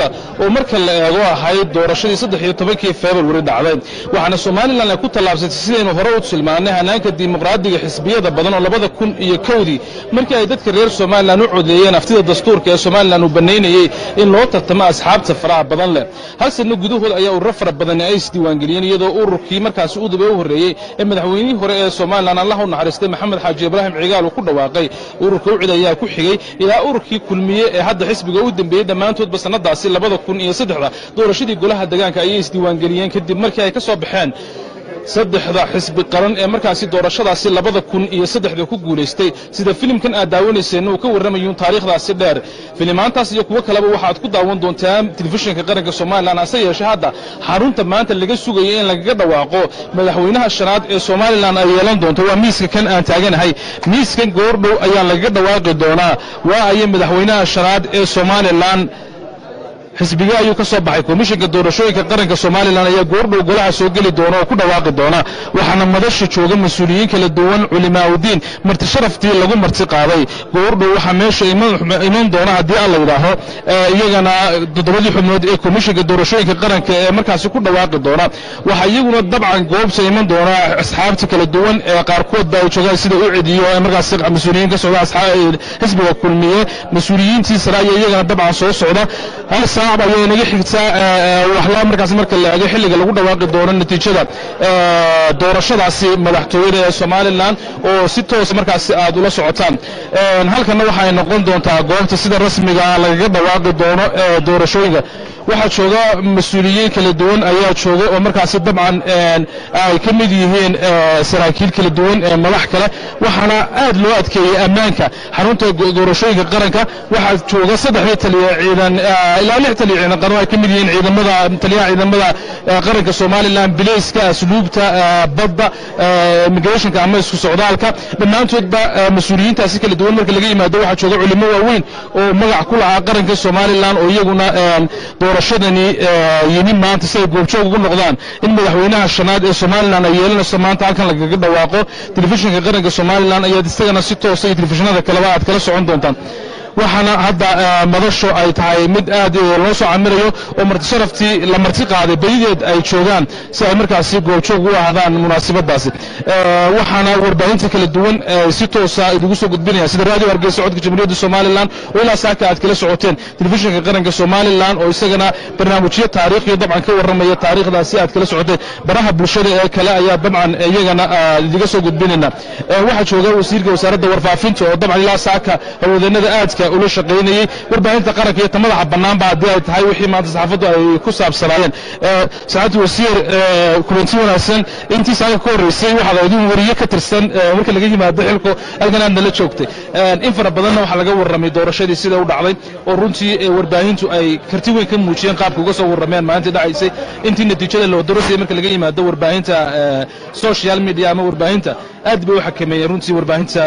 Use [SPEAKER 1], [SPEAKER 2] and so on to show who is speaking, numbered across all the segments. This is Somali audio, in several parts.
[SPEAKER 1] oo marka la eego ahayd doorashadii saddex iyo tobankii februari dhacday waxaana somalilan ay ku tallaabsatay sidaynu hore u tilmaanay hanaanka dimuqraadiga xisbiyada badan oo labada kun iyo kowdii markii ay dadka reer somalilan u codeeyeen aftida dastuurka ee somalilan uu bannaynayey in loo tartamo asxaabta faraha badan leh hal sanno gudahood ayaa ururo fara badani ay isdiiwaangeliyeen iyadoo ururkii markaasi udub ee u horreeyey ee madaxweynihii hore ee somalilan allah u naxariistay maxamed xaaji ibraahim cigaal uu ku dhawaaqay ururka ucid ayaa ku xigey ilaa ururkii kulmiye ee hadda xisbiga u dembeeyey dhammaantoodba sannadaasi labada kun iyo saddexda doorashadii golaha degaanka ayay isdiiwaangeliyeen kadib markii ay ka soo baxeen saddexda xisbi qaran ee markaasi doorashadaasi labada kun iyo saddexda ku guulaystay sida filimkan aad daawanayseenna uu ka warramayuun taariikhdaasi dheer filimaantaas iyo kuwo kaleba waxaad ku daawan doontaa telefishinka qaranka somalilan hase yeeshee hadda xarunta maanta laga sugayo in lagaga dhawaaqo madaxweynaha shanaad ee somalilan ay yeelan doonto waa miiska kan aan taaganahay miiskan goordhow ayaa lagaga dhawaaqi doonaa waa aya madaxweynaha shanaad ee somalilan xisbige ayuu ka soo baxay komishinka doorashooyinka qaranka somalilan ayaa goordhow golaha soo geli doona oo ku dhawaaqi doona waxaana madasha jooga mas-uuliyiin kala duwan culimaaudiin marti sharaftii lagu marti qaaday goordhow waxaa meesha iman doona haddii alla yidhaaho iyagana toddobadii xubnood ee komishinka doorashooyinka qaranka ee markaasi ku dhawaaqi doona waxaa iyaguna dabcan goobta iman doona asxaabta kala duwan ee qaarkoodba ay joogaan sida u cediyo ee markaasi mas-uuliyiin ka socda xisbiga kulmiye mas-uuliyiintii sare ayaa iyagana dabcan soo socda hal saac ayay naga xigtaa waxlaa markaas marka la eego xilliga lagu dhawaaqi doono natiijada doorashadaasi madaxtooyada ee somalilan oo si toos markaasi aad ula socotaan halkanna waxay noqon doontaa goobta sida rasmiga lagaga dhawaaqi doono doorashooyinka waxaa jooga mas-uuliyiin kala duwan ayaa jooga oo markaasi dabcan ay ka mid yihiin saraakiil kala duwan madax kale waxaana aad loo adkeeyey ammaanka xarunta doorashooyinka qaranka waxaa jooga saddexdii taliya ciidan ilaa lix taliya ciidan qaran ay ka mid yihiin ciidamada taliyaha ciidamada qaranka somalilan bilayska asluubta badda immigrationka ama isku socdaalka dhammaantoodba mas-uuliyiintaasi kala duwan marka laga yimaado waxaa jooga culimo waaweyn oo magac ku lahaa qaranka somalilan oo iyaguna doorashadani yimi maanta si ay goobjoog ugu noqdaan in madaxweynaha shanaad ee somalilan ay yeelanayso maanta halkan lagaga dhawaaqo telefishinka qaranka somalilan ayaad isagana si toosa iyo telefishinada kaleba aad kala socon doontaan waxaana hadda madasho ay tahay mid aad loo soo camirayo oo marti sharaftii la marti qaaday badideed ay joogaan si ay markaasi goobjoog u ahdaan munaasabadaasi waxaana warbaahinta kala duwan si toosa idigu soo gudbinaya sida raadiyo hargeysa codka jamhuuriyadda somalilan oo ilaa saaka aad kala socoteen telefishinka qaranka somalilan oo isagana barnaamijyo taariikhiyo dabcan ka warramaya taariikhdaasi aad kala socoteen baraha bulshada ee kale ayaa dabcan iyagana idiga soo gudbinayna waxaa jooga wasiirka wasaaradda warfaafinta oo dabcan ilaa saaka hawlwadeennada aadka ula shaqaynayey warbaahinta qaranka iyo ta madaxa bannaanba haddii ay tahay wixii maanta saxaafaddu ay ku saabsanaayeen saacadda wasiir kulanti wanaagsan intii saaka ka horreysay waxaad idin wariye ka tirsan marka laga yimaado xilku halkan aad nala joogtay in fara badanna waxaa laga warramay doorashadii sida u dhacday oo runtii warbaahintu ay karti weyn ka muujiyeen qaabka uga soo warrameen maalintii dhacaysay intii natiijada loo dorasayay marka laga yimaado warbaahinta social media ama warbaahinta aad bay u xakameeyeen runtii warbaahinta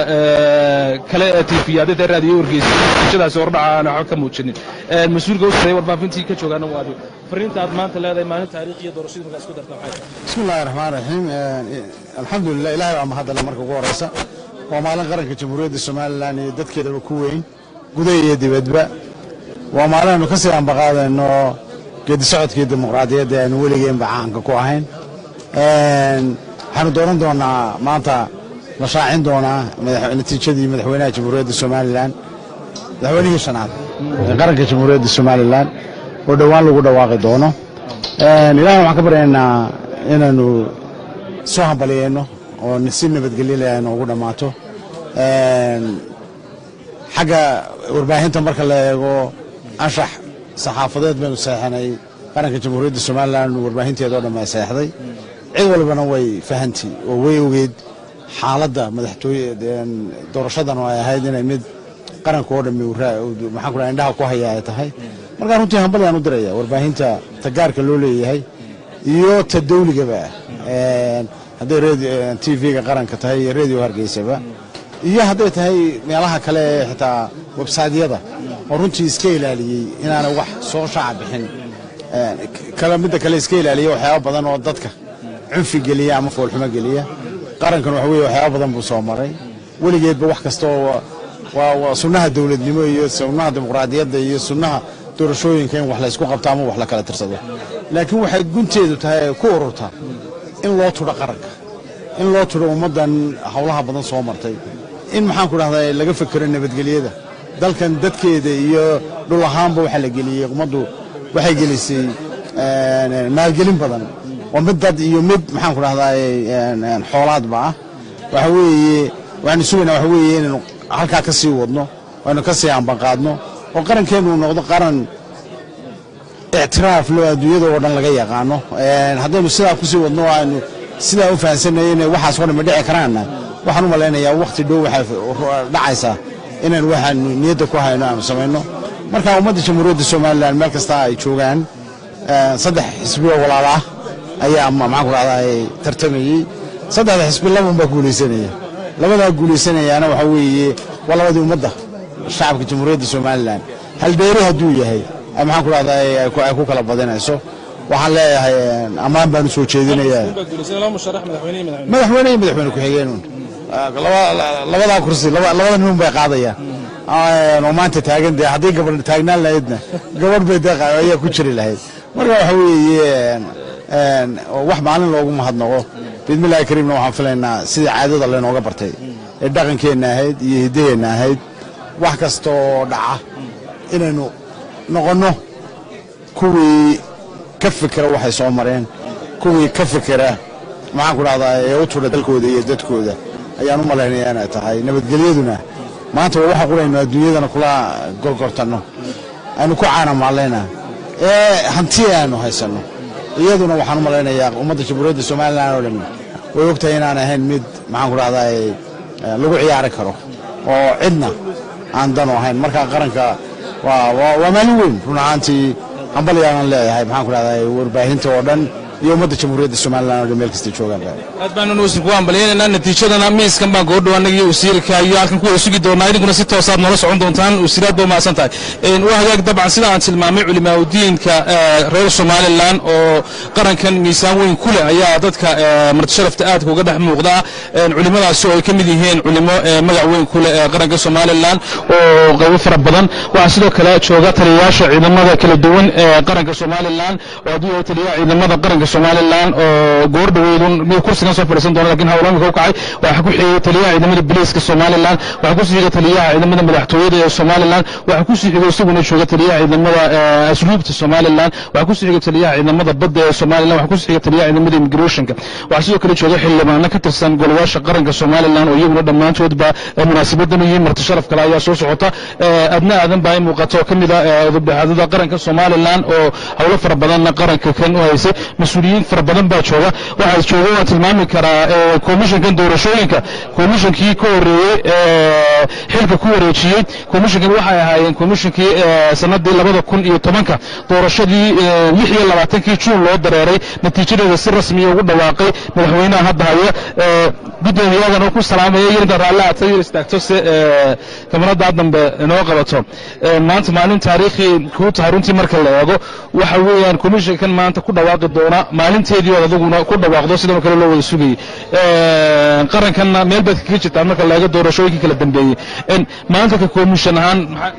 [SPEAKER 1] kale ee tiifiyaadada raadiyo wargeysa natiijadaasi hordhaca aan waxba ka muujinin mas-uulka u sareeya warbaahintii ka joogaana waa adigo fariinta aad maanta leedahay maalin taariikh iyo doorashadii markaa isku darta maxay tahay
[SPEAKER 2] bismi illahi raxmaan raxiim alxamdulilah ilahay baa mahadale marka ugu horeysa waa maalin qaranka jamhuuriyadda somalilan iyo dadkeedaba ku weyn gudaha iyo dibadba waa maalin aynu ka sii ambaqaadayno geedi socodkii dimuqraadiyadda aynu weligeenba caanka ku ahayn waxaanu dooran doonaa maanta la shaacin doonaa natiijadii madaxweynaha jamhuuriyadda somalilan madaxweynihii shanaad ee qaranka jamhuuriyadda somalilan oo dhowaan lagu dhawaaqi doono ilahay waxaan ka baryaynaa inaanu soo hambaliyeyno oo si nabadgelyo ay noogu dhammaato xagga warbaahinta marka la eego anshax saxaafadeed baynu seexanay qaranka jamhuuriyadda somalilan warbaahinteeda oo dhan ay seexday cid walbana way fahanti oo way ogeed xaaladda madaxtooye doorashadan oo ay ahayd inay mid qaranka oo dhammi maxaan ku dhaha indhaha ku haya ay tahay markaa runtii hambalyaan u diraya warbaahinta ta gaarka loo leeyahay iyo ta dawligaba hadday t v-ga qaranka tahay iyo radio hargeysaba iyo hadday tahay meelaha kale ee xitaa websaydyada oo runtii iska ilaaliyey inaanay wax soo shaaca bixin midda kale iska ilaaliya waxyaaba badan oo dadka cunfi geliya ama foolxumo geliya qarankan waxa weye waxyaaba badan buu soo maray weligeedba wax kasta oo waa sunnaha dowladnimo iyo sunnaha dimuqraadiyadda iyo sunnaha doorashooyinka in wax la ysku qabto ama wax la kala tirsado laakiin waxay gunteedu tahay ku ururtaa in loo tudho qaranka in loo tudho ummaddan howlaha badan soo martay in maxaan ku dhahdaa laga fekero nabadgelyada dalkan dadkeeda iyo dhul ahaanba waxaa la geliyey ummaddu waxay gelisay maalgelin badan oo mid dad iyo mid maxaan ku dhahdaa xoolaadba ah waxa weeye waxaanu sugaynaa waxa weeye inaynu halkaa ka sii wadno aynu ka sii ambanqaadno oo qarankeennu noqdo qaran ictiraaf loo adduunyada oo dhan laga yaqaano haddaynu sidaa kusii wadno oo aynu sidaa u fahansanay inay waxaas oo dhan ma dhici karaanna waxaan u malaynayaa wakhti dhow waxay dhacaysaa inaan waxaanu niyadda ku hayno aanu samayno marka ummadda jamhuuriyadda somalilan meel kasta ay joogaan saddex xisbioo walaal ah ayaa maxaan ku dhahdaa tartamayey saddexda xisbi laban baa guulaysanaya labadaa guulaysanayaana waxaa weeye waa labadii ummadda shacabka jamhuuriyadda somalilan halbeeri hadduu yahay maxaan ku dhahdaa ay ku kala badinayso waxaan leeyahay ammaan baanu soo jeedinayaa madaxweyne iyo madaxweyne ku-xigeenun labadaa kursi labada niman bay qaadayaan oo maanta taagan dee haddii gabadh taagnaan lahaydna gabadh bay dee ayaa ku jiri lahayd marka waxa weeye wax maalin loogu mahadnaqo biidmillahi kariimna waxaan filaynaa sidii caadada laynooga bartay ee dhaqankeenna ahayd iyo hiddaheenna ahayd wax kastaoo dhaca inaynu noqonno kuwii ka fikera waxay soo mareen kuwii ka fikera maxaan ku dhahdaa ee u tudha dalkooda iyo dadkooda ayaan u malaynaya inay tahay nabadgelyaduna maanta waa waxa quraynu adduunyadana kula gorgortanno aynu ku caanamaalayna ee hanti aanu haysanno iyaduna waxaan u malaynayaa ummadda jamhuuriyadda somalilan oo dhan way ogtahay inaan ahayn mid maxaan ku dhahdaa lagu ciyaari karo oo cidna aan dano ahayn marka qaranka waa maalin weyn run ahaantii hambalyaanan leeyahay maxaan ku dhahdaa warbaahinta oo dhan iyo ummadda jamhuuriyadda somalilan oo dhan meel kasta joogaan
[SPEAKER 1] aad baanu nuusin kugu hambalyaynayna natiijadana miiskan baan goodhow annagiyo wasiirka iyo halkan ku wada sugi doonaa idinkuna si toosaad noola socon doontaan wasiiraad ba umahadsan tahay waa hagaag dabcan sida aan tilmaamay culimaaudiinka reer somalilan oo qarankan miisaan weyn ku leh ayaa dadka martisharafta aadka uga dhex muuqda culimadaasi oo ay ka mid yihiin culimo magac weyn ku leh qaranka somalilan oo qaybo fara badan waxaa sidoo kale jooga taliyayaasha ciidamada kala duwan ee qaranka somalilan oo haddii taliyaha ciidamada qaranka somalilan oo goor dhaweydun mid kursigan soo fadhiisan doona lakin howlo imika u kacay waxaa ku xigay taliyaha ciidamada biliiska somalilan waxaa ku sii xigay taliyaha ciidamada madaxtooyada ee somalilan waxaa ku sii xigay isaguna jooga taliyaha ciidamada asluubta somalilan waxaa ku sii xigay taliyaha ciidamada badda ee somalilan waxaa ku sii xigay taliyaha ciidamada immigrationka waxaa sidoo kale jooga xildhibaano ka tirsan golayaasha qaranka somalilan oo iyaguna dhammaantoodba munaasabadan iyo marti sharaf kale ayaa soo socota adna aadan baa in muuqato oo ka mid ah udubdhexaadada qaranka somalilan oo howlo fara badanna qaranka kan u haysay mas-uuliyiin fara badan baa jooga waxaa jooga waan tilmaami karaa komishankan doorashooyinka komishankii ka horeeyey xilka ku wareejiyey komishankan waxay ahaayeen komishankii sanadii labada kun iyo tobanka doorashadii lix iyo labaatankii juun loo dareeray natiijadeeda si rasmiya ugu dhawaaqay madaxweynaha hadda haya guddoomiyaadan oo ku salaamaya yirda raalle aad yar istaagto se kamarada dambe inoo qabato maanta maalin taariikhi kuu tahay runtii marka la eego waxa weeyaan komishankan maanta ku dhawaaqi doona maalinteedii ood adaguna ku dhawaaqdo sidan kale loo wada sugayey qarankanna meel baad kaga jirtaan marka la eego doorashooyinkii kala dambeeyey maanta ka komishan ahaan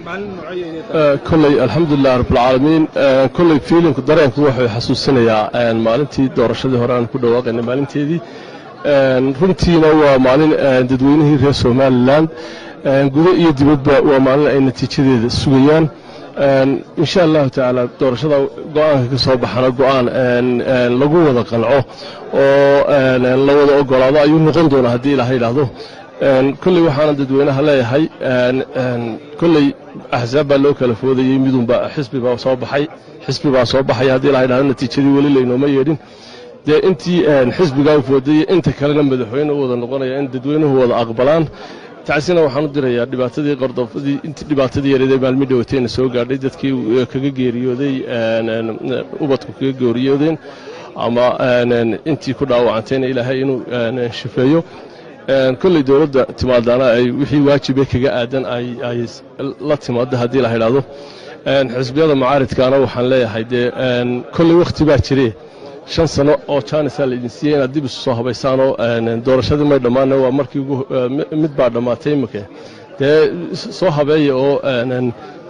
[SPEAKER 3] kolley alxamdulilah rabbilcaalamiin kolley fiilimku dareenku wuxuu xasuusinayaa maalintii doorashadii hore aan ku dhawaaqaynay maalinteedii runtiina waa maalin dadweynihii reer somalilan gudo iyo dibadba waa maalin ay natiijadeeda sugayaan insha allahu tacaala doorashada go-aanka ka soo baxana go-aan lagu wada qanco oo la wada ogolaado ayuu noqon doonaa haddii ilaha yidhaahdo kolley waxaana dadweynaha leeyahay kolley axsaab baa loo kala foodayey midunba xisbi baa soo baxay xisbi baa soo baxay haddii ilaha yidhahdo natiijadii weli laynooma yeedhin dee intii xisbigaa u foodayey inta kalena madaxweyne u wada noqonaya in dadweynuhu wada aqbalaan tacsina waxaan u dirayaa dhibaatadii qordofadii intii dhibaatadii yareedee maalmi dhawateyna soo gaadhay dadkii kaga geeriyooday ubadku kaga geeriyoodeen ama intii ku dhaawacantayna ilaahay inuu shifeeyo kolley dowladda timaadaana ay wixii waajibe kaga aadan ay la timaado haddii la yidhaahdo xisbiyada mucaaridkaana waxaan leeyahay dee kolley wakhti baa jire shan sano oo jaanisaa laydin siiyey inaad dib isu soo habaysaanoo doorashadii may dhammaana waa markii mid baa dhammaatay imika dee soo habeeya oo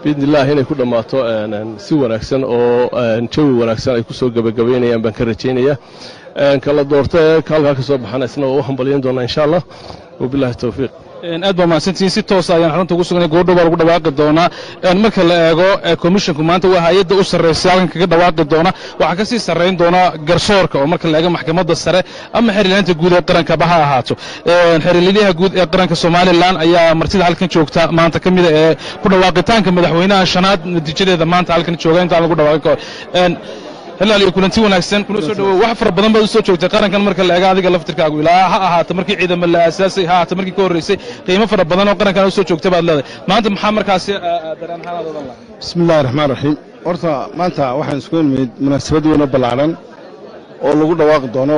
[SPEAKER 3] biidni illahi inay ku dhammaato si wanaagsan oo jawi wanaagsan ay ku soo gebagabaynayaan baan ka rajaynaya kala doorta ee kaalkaa ka soo baxana isna waa u hambalyan doonaa insha allah wabillahi towfiiq
[SPEAKER 1] aad baa mahadsantihiin si toosa ayaan xarunta ugu sugnay goordhow baa lagu dhawaaqi doonaa marka la eego komishonku maanta waa hay-adda u sarraysa halkan kaga dhawaaqi doona waxaa ka sii sarrayn doona garsoorka oo marka la eego maxkamadda sare ama xeerlaanta guud ee qarankaba ha ahaato xeerlilyaha guud ee qaranka somalilan ayaa martida halkan joogta maanta ka mida ee ku dhawaaqitaanka madaxweynaha shanaad natiijadeeda maanta halkan jooga intaan lagu dhawaaqin kahor hilaal iyo kulanti wanaagsan kuna soo dhawow wax fara badan baad u soo joogtay qarankan marka la eega adiga laftirkaagu ilaa ha ahaato markii ciidamo la aasaasay ha ahaato markii ka horreysay qiimo fara badan oo qarankan u soo joogtay baad leedahay maanta maxaa markaasi dareen ahaan aad odan lahay
[SPEAKER 4] bismi illahi raxmaan raxiim horta maanta waxaan isku nimid munaasabad weyn oo ballaaran oo lagu dhawaaqi doono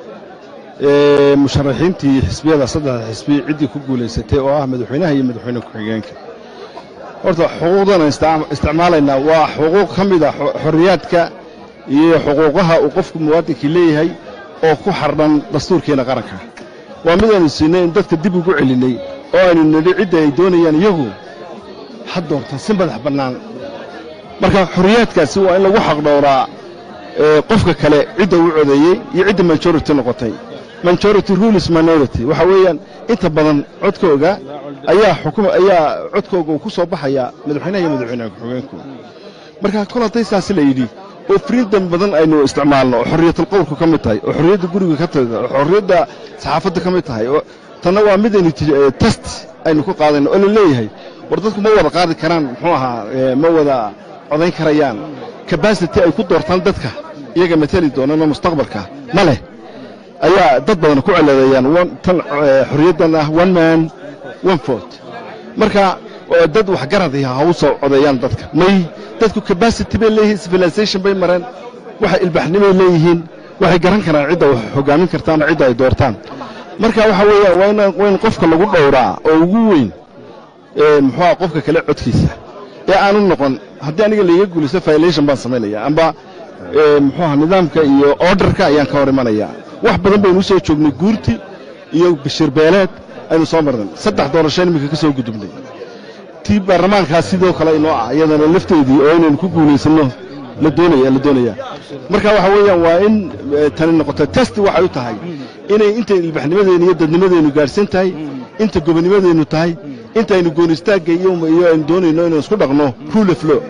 [SPEAKER 4] musharaxiintii xisbiyada saddexda xisbi ciddii ku guulaysatay oo ah madaxweynaha iyo madaxweyne ku-xigeenka horta xuquuqdan aan isticmaalaynaa waa xuquuq ka mid a xorriyaadka iyo xuquuqaha uu qofku muwaadinkii leeyahay oo ku xardhan dastuurkeenna qaranka waa mid aynu siinay in dadka dib ugu celinnay oo aynu nidhi cidda ay doonayaan iyagu ha doorta si madax bannaan marka xorriyaadkaasi waa in lagu xaqdhowraa qofka kale cidda uu codeeyey iyo cidda majority noqotay majority rules minority waxa weeyaan inta badan codkooga ayaa xukuma ayaa codkooga uu ku soo baxayaa madaxweynaha iyo madaxweynaha ku-xigeenku marka kol hadday saasi la yidhi oo freedom badan aynu isticmaalno oo xorriyatulqowlku ka mid tahay oo xorriyadda guriga ka tahay oo xorriyadda saxaafadda ka mid tahay oo tanna waa mid aynu test aynu ku qaadayno oo la leeyahay war dadku ma wada qaadi karaan muxuu ahaa ma wada codayn karayaan kabasity ay ku doortaan dadka iyaga matali doonana mustaqbalka ma leh ayaa dad badan ku celadeeyaan tan xorriyaddan ah one man one vote marka dad waxgaradaya ha u soo codeeyaan dadka may dadku kabasity bay leeyihiin civilization bay mareen waxay ilbaxnimay leeyihiin waxay garan karaan cidda wax hoggaamin kartaan oo cidda ay doortaan marka waxa weeya waa in qofka lagu dhowraa oo ugu weyn muxuuha qofka kale codkiisa ee aanu noqon haddii aniga layga guulaysto violation baan samaynaya amba muxuuha nidaamka iyo orderka ayaan ka hor imanaya wax badan baynu u soo joognay guurti iyo bashir beeleed aynu soo marnay saddex doorasho iminka ka soo gudubnay tii baarlamaankaas sidoo kale inoo ah iyadana lafteedii oo inaynu ku guulaysanno la doonaya la doonaya marka waxa weeyaan waa in tani noqoto test waxay u tahay inay intay ilbaxnimadeennu iyo dadnimadeennu gaadhsan tahay inta gobonimadeennu tahay intaynu goonistaagga iyo aynu doonayno inaynu isku dhaqno rule of law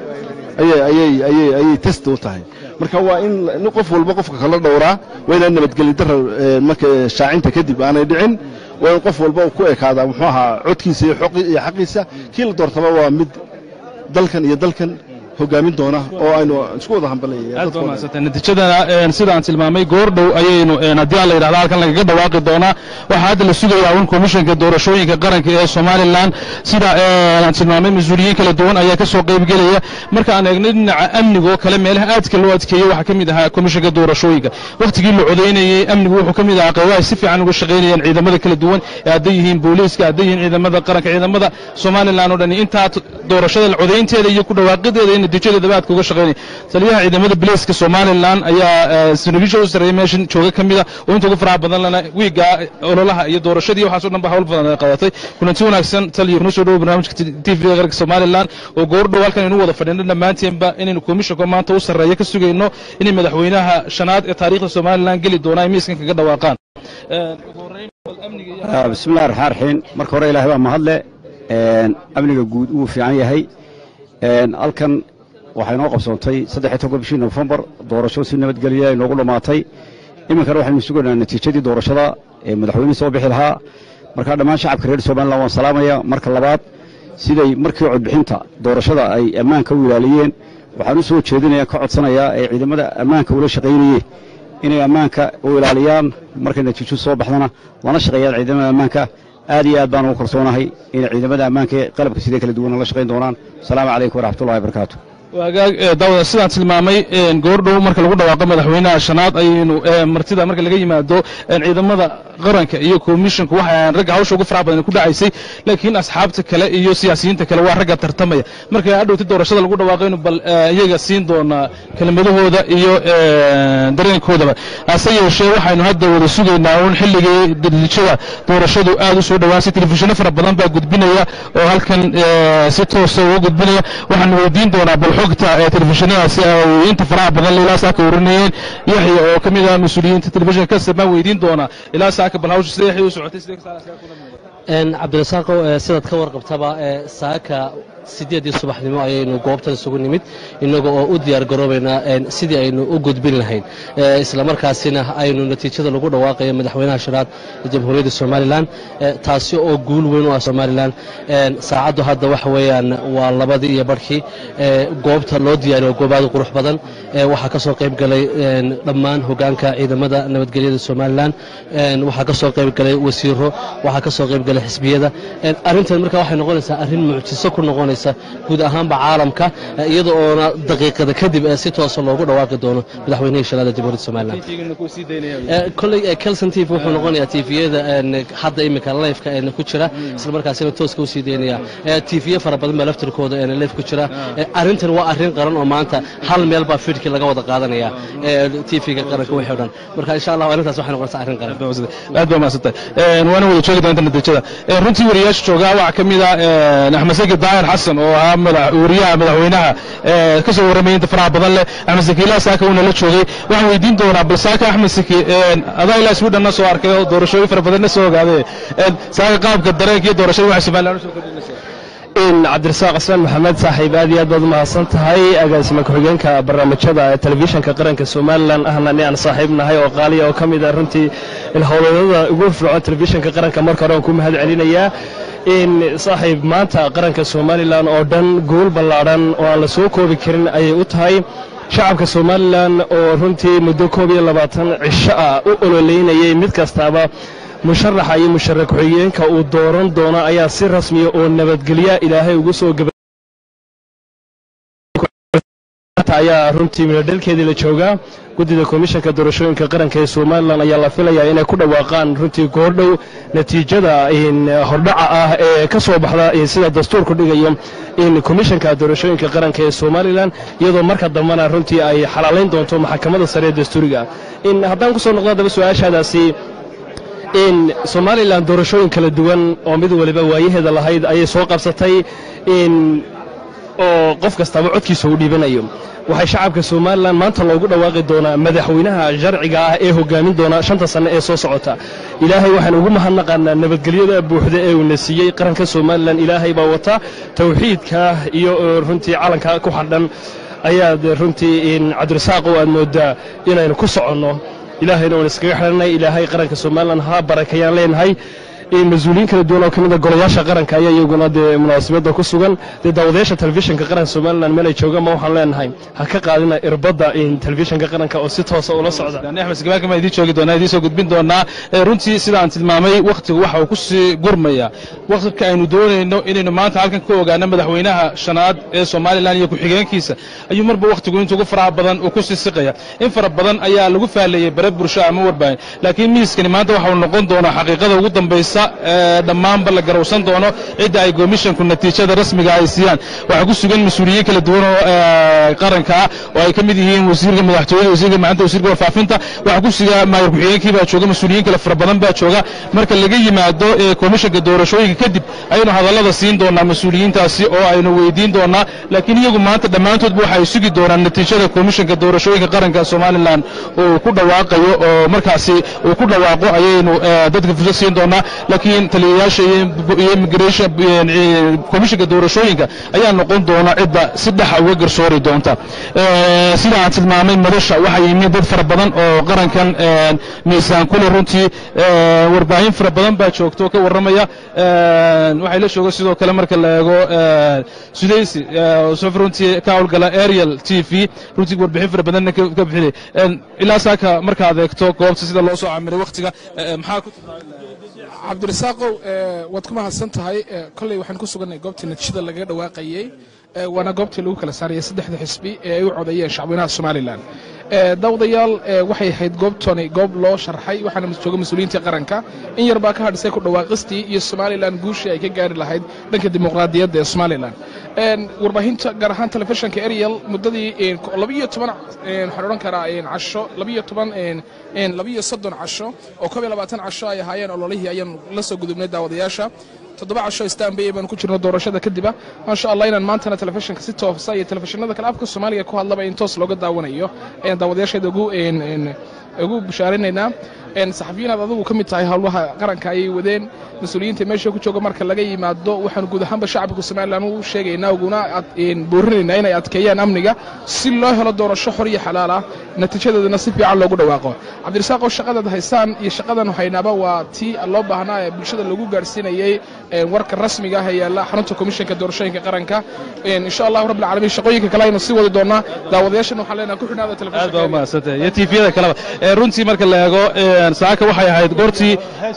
[SPEAKER 4] ayay test u tahay marka waa in qof walba qofka kala dhowraa waa inaan nabadgeli dara marka shaacinta kadib aanay dhicin waa in qof walba ku ekaadaa muxuu ahaa codkiisa iyo xaqiisa kii la doortaba waa mid dalkan iyo dalkan hogaamin doona oo aynu isku wada
[SPEAKER 1] hambalnatiijadana sida aan tilmaamay goordhow ayaynu haddii aan la yidhahda halkan lagaga dhawaaqi doonaa waxaa hadda la sugayaa un komishanka doorashooyinka qaranka ee somalilan sida aan tilmaamay mas-uuliyiin kala duwan ayaa ka soo qaybgelaya marka aan eegno dhinaca amniga oo kale meelaha aadka loo adkeeyey waxaa ka mid ahaa komishanka doorashooyinka wakhtigii la codaynayey amnigu wuxuu ka mid ahaa qaybaha si fiican uga shaqaynayaan ciidamada kala duwan ee hadday yihiin booliiska hadday yihiin ciidamada qaranka ciidamada somalilan oo dhan intaa doorashada codaynteeda iyo ku dhawaaqideeda in natiijadeedaba aadka uga shaqaynaya taliyaha ciidamada bilayska somalilan ayaa saraakiisha u sarreeya meeshan jooga ka mida oo inta ugu faraha badan lana wiiga ololaha iyo doorashadii waxaasoo dhan ba hawl badan ay qadatay kulanti wanaagsan taliya kuna soo dhowo barnaamijka t v qaranka somalilan oo goordhow halkan aynu wada fadhino dhammaanteenba inaynu komishanka maanta u sarreeya ka sugayno inay madaxweynaha shanaad ee taariikhda somalilan geli doonaa ay miiskan kaga dhawaaqaan
[SPEAKER 5] bismillahi raxmaan raxiim marka hore ilahay baa mahadle amniga guud wuu fiican yahay halkan waxay noo qabsoontay saddexiy toban bishii nofembar doorasho si nabadgelya ay noogu dhammaatay iminkana waxaynu sugaynaa natiijadii doorashada ee madaxweynihii soo bixi lahaa markaa dhammaan shacabka reer somalilan waan salaamaya marka labaad siday markii codbixinta doorashada ay ammaanka u ilaaliyeen waxaan u soo jeedinaya ka codsanayaa ee ciidamada ammaanka ula shaqaynayeen inay ammaanka u ilaaliyaan markay natiijadu soo baxdana lana shaqeeyaan ciidamada ammaanka aad iyo aad baan ugu kalsoonahay inay ciidamada ammaanka ee qalabka sidee kala duwan la shaqayn doonaan asalaamu calaykum waraxmatullahi wabarakaatu
[SPEAKER 1] waagaag daawada sidaan tilmaamay goordhow marka lagu dhawaaqo madaxweynaha shanaad ayaynu martida marka laga yimaado ciidamada qaranka iyo komishanku waxay ahaan ragga hawsha ugu faraha badan ku dhacaysay laakiin asxaabta kale iyo siyaasiyiinta kale waa ragga tartamaya marka adhowti doorashada lagu dhawaaqaynu bal iyaga siin doonaa kelmadahooda iyo dareenkoodaba hase yeeshee waxaynu hadda wada sugaynaa uun xilligii natiijada doorashadu aad u soo dhawaasay telefishinno fara badan baa gudbinaya oo halkan si toosa uga gudbinaya waxaanu weydiin doonaa bal xogta telefishinadaasi ay inta faraha badan ilaa saaka warinayeen yaxya oo ka mid ah mas-uuliyiinta telefishinka kasab baan weydiin doonaa ilaa saaka bal hawsha sida yaxya u socotay sida
[SPEAKER 6] cabdirasaaqow sidaad ka warqabtaba saaka sideedii subaxnimo ayaynu goobtan isugu nimid innaga oo u diyaar garoobaynaa sidii aynu u gudbin lahayn islamarkaasina aynu natiijada lagu dhawaaqayo madaxweynaha shanaad ee jamhuuriyadda somalilan taasi oo guul weyn u ah somalilan saacaddu hadda waxa weeyaan waa labadii iyo barhkii goobta loo diyaariyo goobaada qurux badan waxaa ka soo qayb galay dhammaan hogaanka ciidamada nabadgelyada somalilan waxaa ka soo qayb galay wasiiro waxaa ka soo qayb galay xisbiyada arrintan marka waxay noqonaysaa arrin mucjiso ku noqonaysa guud ahaanba caalamka iyada oona daqiiqada kadib si toosa loogu dhawaaqi doono madaxweynihii shanaad ee jamhuuriyadda somalilan koley kelson tv wuxuu noqonayaa tviyada hadda iminka lifeka ku jira isla markaasina tooska usii daynaya tviye fara badan baa laftirkooda life ku jira arrintan waa arrin qaran oo maanta hal meel baa fiidkii laga wada qaadanaya tvga qaranka wixii o dhan marka insha allah arrintaas waxay noqonaysaa arrin qaran
[SPEAKER 1] aad baa mahadsantay waana wada joogi doonta natiijada runtii wariyaasha joogaa waxaa ka mid ah axmed saki daahir xasan oo ahaa wariyaha madaxweynaha ka soo warramaya inta faraha badan leh axmed saki ilaa saaka uuna la joogay waxaan weydiin doonaa bal saaka axmed saki adaa ilaa swidhanna soo arkay oo doorashooyin fara badanna soo ogaaday saaka qaabka dareenka iyo doorashada waxay somaliland usoo kordhinaysaa
[SPEAKER 3] cabdirasaaq cismaan maxamed saaxiib aad iyo aad baad umahadsan tahay agaasima ku-xigeenka barnaamijyada telefishinka qaranka somalilan ahna ni aan saaxiib nahay oo qaaliya oo ka mid ah runtii howlwadada ugu fircoon telefishinka qaranka marka hore aan ku mahad celinayaa in saaxiib maanta qaranka somalilan oo dhan guul ballaadhan oo aan la soo koobi karin ayay u tahay shacabka somalilan oo runtii muddo koob iyo labaatan cisho ah u ololeynayay mid kastaaba musharaxa iyo musharax ku-xigeenka uu dooran doono ayaa si rasmiya oo nabadgelya ilaahay ugu soo ayaa runtii midhodhalkeedii la joogaa guddida komishanka doorashooyinka qaranka ee somalilan ayaa la filayaa inay ku dhawaaqaan runtii goordhow natiijada hordhaca ah ee ka soo baxda sida dastuurku dhigayo in komishanka doorashooyinka qaranka ee somalilan iyadoo marka dambena runtii ay xalaalayn doonto maxkamadda sare ee dastuuriga in haddaan ku soo noqdo haddaba su-aashaadaasi in somalilan doorashooyin kala duwan oo mid waliba waayaheeda lahayd ayay soo qabsatay in oo qof kastaba codkiisa uu dhiibanayo waxay shacabka somalilan maanta loogu dhawaaqi doonaa madaxweynaha sharciga ah ee hogaamin doona shanta sanne ee soo socota ilaahay waxaan ugu mahadnaqaanaa nabadgelyada buuxda ee uuna siiyey qaranka somalilan ilaahay baa wata tawxiidka iyo runtii calanka ku xadhan ayaad runtii cabdirasaaqow aad moodaa inaynu ku soconno ilaahayna uun iskaga xidhanay ilaahay qaranka somalilan ha barakayaan leenahay mas-uuliyiin kala duwan oo ka mid a golayaasha qaranka ayaa iyaguna dee munaasabadda ku sugan dee daawadayaasha telefishinka qaranka somalilan meel ay joogaan ma waxaan leenahay ha ka qaadina irbadda telefishinka qaranka oo si toosa ula socda
[SPEAKER 1] axmed sagabaanka maan idiin joogi doonaa idiin soo gudbin doonaa runtii sida aan tilmaamay wakhtigu waxa uu ku sii gurmaya wakhtiga aynu doonayno inaynu maanta halkan ka ogaano madaxweynaha shanaad ee somalilan iyo ku-xigeenkiisa ayuu marba wakhtigu inta ugu faraha badan uu ku sii siqaya in fara badan ayaa lagu faaleeyey bare bulsho ama warbaahin laakiin miiskani maanta waxa uu noqon doonaa xaqiiqada ugu dambaysa dhammaanba la garowsan doono cidda ay komishanku natiijada rasmiga ay siiyaan waxaa ku sugan mas-uuliyiin kala duwan oo qaranka ah oo ay ka mid yihiin wasiirka madaxtooyada wasiirka macanta wasiirka warfaafinta waxaa ku suga maayir ku-xigeenkii baa jooga mas-uuliyiin kale fara badan baa jooga marka laga yimaado komishanka doorashooyinka kadib ayaynu hadallada siin doonaa mas-uuliyiintaasi oo aynu weydiin doonaa laakiin iyagu maanta dhammaantoodba waxa ay sugi doonaan natiijada komishanka doorashooyinka qaranka somalilan uu ku dhawaaqayo oo markaasi uu ku dhawaaqo ayaynu dadka fursad siin doonaa laakiin taliyayaasha iyo immigration komishanka doorashooyinka ayaa noqon doona cidda si dhexa uga garsoori doonta sida aan tilmaamay madasha waxaa yimid dad fara badan oo qarankan miisaan kule runtii warbaahin fara badan baa joogto ka warramaya waxay la jooga sidoo kale marka la eego sudaysi sof runtii ka howlgala ariel t v runtii warbixin fara badanna ka bixinay ilaa saaka markaad eegto goobta sida loo soo camiray wakhtiga maxaa ku
[SPEAKER 7] cabdirasaaqow waad ku mahadsan tahay kolley waxaan ku sugannahay goobtii natiijada lagaga dhawaaqayey waana goobtii lagu kala saarayay saddexda xisbi ee ay u codeeyeen shacweynaha somalilan daawadayaal waxay ahayd goobtani goob loo sharxay waxaana jooga mas-uuliyiintii qaranka in yar baa ka hadhisay ku dhawaaqistii iyo somalilan guushii ay ka gaari lahayd dhanka dimuqraadiyadda ee somalilan warbaahinta gaar ahaan telefishinka ariel muddadii labiyo toban waxaan odhan karaa casho labiyo toban labiyo soddon casho oo koob iyo labaatan casho ay ahaayeen ololihii ayaan la soo gudubnay daawadayaasha toddoba casho istanbay baanu ku jirno doorashada kadiba maasha allah inaan maantana telefishinka si toosa iyo telefishinada kale afka soomaaliga ku hadlaba in toos looga daawanayo ayaan daawadayaasheeda ugu ugu bishaarinaynaa saxafiyiinaad adigu ka mid tahay howlaha qaranka ayay wadeen mas-uuliyiinta meesha ku jooga marka laga yimaado waxaanu guud ahaanba shacabka somalilan u sheegaynaa uguna boorinaynaa inay adkeeyaan amniga si loo helo doorasho xor iyo xalaal ah natiijadeedana si fiican loogu dhawaaqo cabdirasaaqoo shaqadaad haysaan iyo shaqadan haynaaba waa tii loo baahnaa ee bulshada lagu gaarhsiinayey warka rasmiga ah ee yaalla xarunta komishanka doorashooyinka qaranka insha allahu rabbi alcaalamiin shaqooyinka kale aynu sii wadi doonaa daawadayaashana waxaan leenahay ku xidhnaada
[SPEAKER 1] aad baa umahadsantah iyo tiifiyada kaleba runtii marka la eego saaka waxay ahayd goortii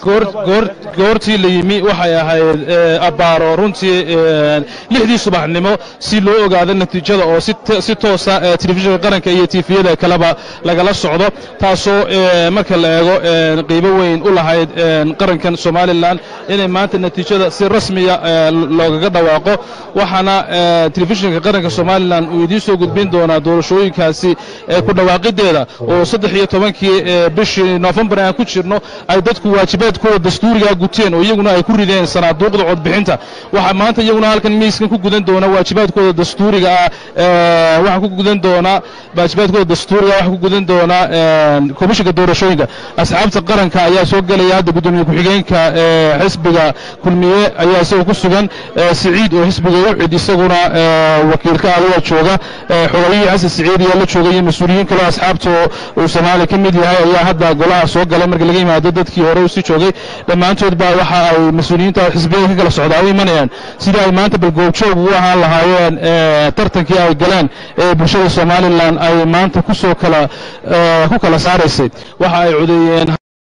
[SPEAKER 1] goortii la yimi waxay ahayd abbaaro runtii lixdii subaxnimo si loo ogaado natiijada oo si toosa telefishinka qaranka iyo tiifiyada kaleba lagala socdo taasoo marka la eego qiibo weyn u lahayd qarankan somalilan inay maanta natiijada si rasmiya loogaga dhawaaqo waxaana telefishinka qaranka somalilan uu idiin soo gudbin doonaa doorashooyinkaasi ku dhawaaqideeda oo saddex iyo tobankii bishii nofembar aan ku jirno ay dadku waajibaadkooda dastuurigaa guteen oo iyaguna ay ku rideen sanaaduuqda codbixinta waxaa maanta iyaguna halkan miiskan ku gudan doona waajibaadkooda dastuuriga ah waxaa ku gudan doonaa waajibaadkooda dastuuriga waxaa ku gudan doonaa komishinka doorashooyinka asxaabta qaranka ayaa soo gelaya hadda gudoomiye ku-xigeenka xisbiga kulmiye ayaa isagoo ku sugan siciid oo xisbiga ucid isaguna wakiilka adiga jooga xogayihii xasan siciid ayaa la jooga iyo mas-uuliyiin kaleo asxaabta uu soomaaliya ka mid yahay ayaa hadda golaha soo galay marka laga yimaado dadkii hore usii joogay dhammaantood baa waxa ay mas-uuliyiinta xisbiyada ka kala socdaa u imanayaan sidii ay maanta balgoobjoog ugu ahaan lahaayeen tartankii ay galeen ee bulshada somalilan ay maanta kusoo kala ku kala saaraysay waxa ay codeeyeen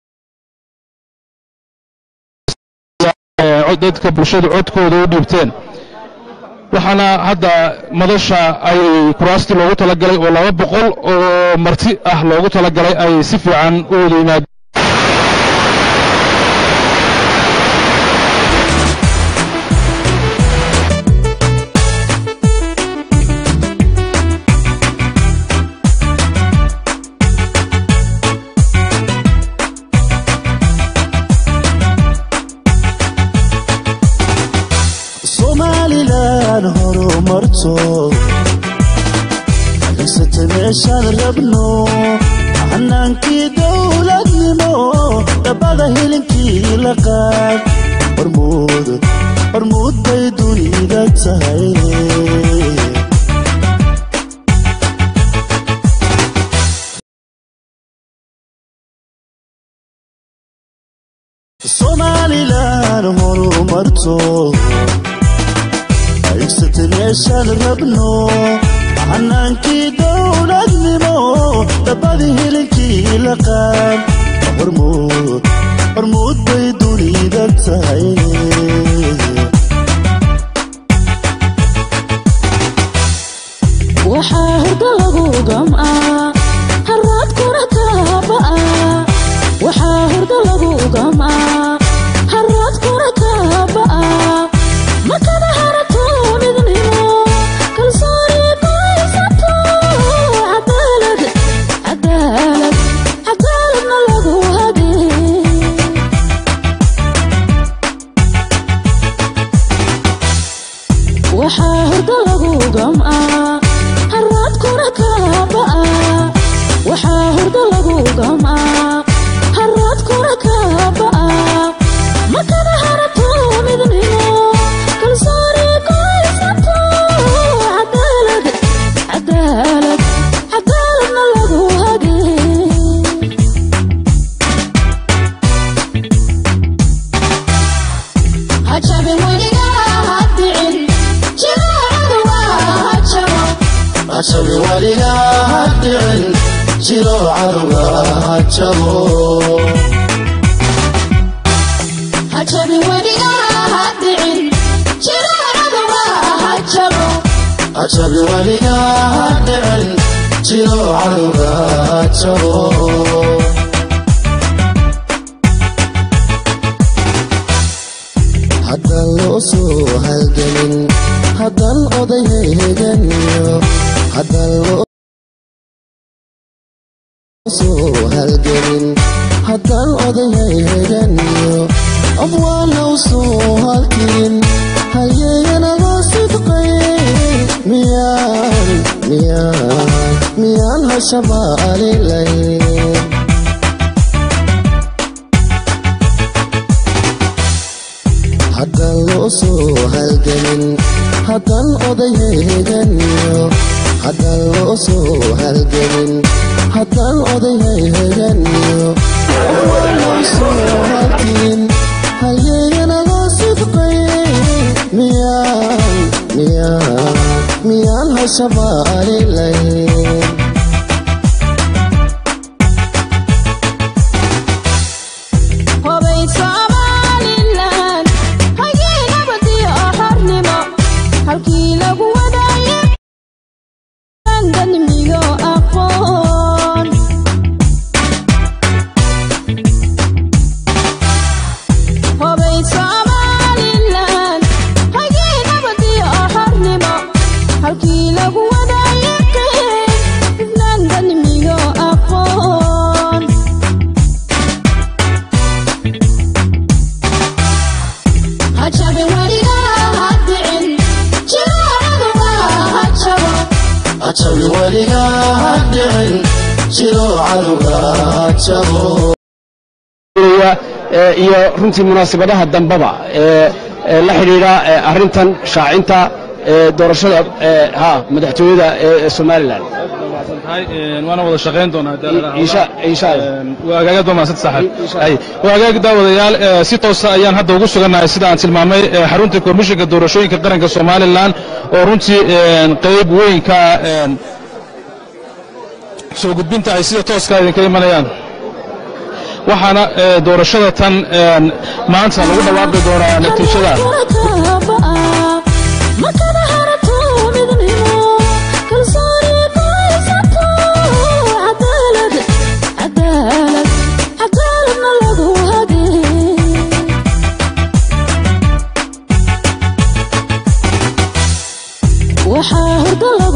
[SPEAKER 1] dadka bulshada codkooda u dhiibteen waxaana hadda madasha ay kuraastii loogu talagalay oo laba boqol oo marti ah loogu talagalay ay si fiican u wada yimaadeen
[SPEAKER 8] haysate meeshaan rabno xanaankii dowladnimo dhabbada hilinkii la qaad hormuud bay dunida tahay somalilan horumarto haysate meeshaan rabno xanaankii dowladnimo dhabbadii hilinkii la qaad hormuud bay dunida tahay
[SPEAKER 9] waxaa hurda lagu gam'aa haraadkuna kaaba'a waxaa hurda lagu gam'aa haraadkuna kaaba'a makada harato midnimo kalsooni goysato cadaalad cadaalad cadaaladna lagu hagee waxaa hurda lagu gam'aa haraadkuna kaaba'a waxaa hurda lagu gam'aa haraadkuna kaaba'a makada harato midnimo kalsooni goysato cadaalad cadaalad cadaaladna lagu hagee hajabin weligaa hadicin jiraacadu waa hajabo
[SPEAKER 8] hajabi waligaa hadhicin jiro cadowga hajabo
[SPEAKER 9] hajabin weligaa hadicin jiraacadu waa hajabo
[SPEAKER 8] hajabi waligaa hadhicin jiro cadowga jabo haddaan loo soo halgelin haddaan oday heganiyo haddaan loo soo halgelin haddaan oday heganiyo afwaalow soo halkin hayeeyanaba sidqay miyaan miyaan miyaan hashaba alilayn haddaan loo soo halgelin haddaan oday heganiyo haddaan loo soo halgelin haddaan oday heganiyo loo soo halkin hayeeyanaba sidqay miyaan miyaan miyaan hashaba alilayn
[SPEAKER 9] hobay somalilan hagii nabadiyo xornimo halkii lagu wadaaye danmigo aqoon hobay somalilan hagii nabadiyo xornimo halkii lagu wadaaye islaan danmigo aqoon hajabe weligaa hadicin jiraacaduma hajabo
[SPEAKER 8] ajabi weligaa hadhicin jiro cadowga jabo
[SPEAKER 5] iyo runtii munaasabadaha dambaba ee ee la xidhiidha ee arrintan shaacinta ee doorashada ee ha madaxtooyada ee somalilan
[SPEAKER 1] waana wada shaqayn doonaa
[SPEAKER 5] insha insha allah
[SPEAKER 1] waa hagaagad waa mahadsan saaxiib ay waa hagaag daawadayaal ee, si toosa ayaan hadda ugu sugannahay sida aan tilmaamay ee, xarunta komishinka doorashooyinka qaranka somalilan oo runtii een, qayb weyn ka ah een, soo gudbinta ay sida tooska idinka imanayaan waxaana ee, doorashada tan een, maanta lagu dhawaaqi doonaa natiijada
[SPEAKER 9] markana harato midnimo kalsooni qoysato cadaalad cadaalad cadaaladna lagu hagee waxaa hurdo lagu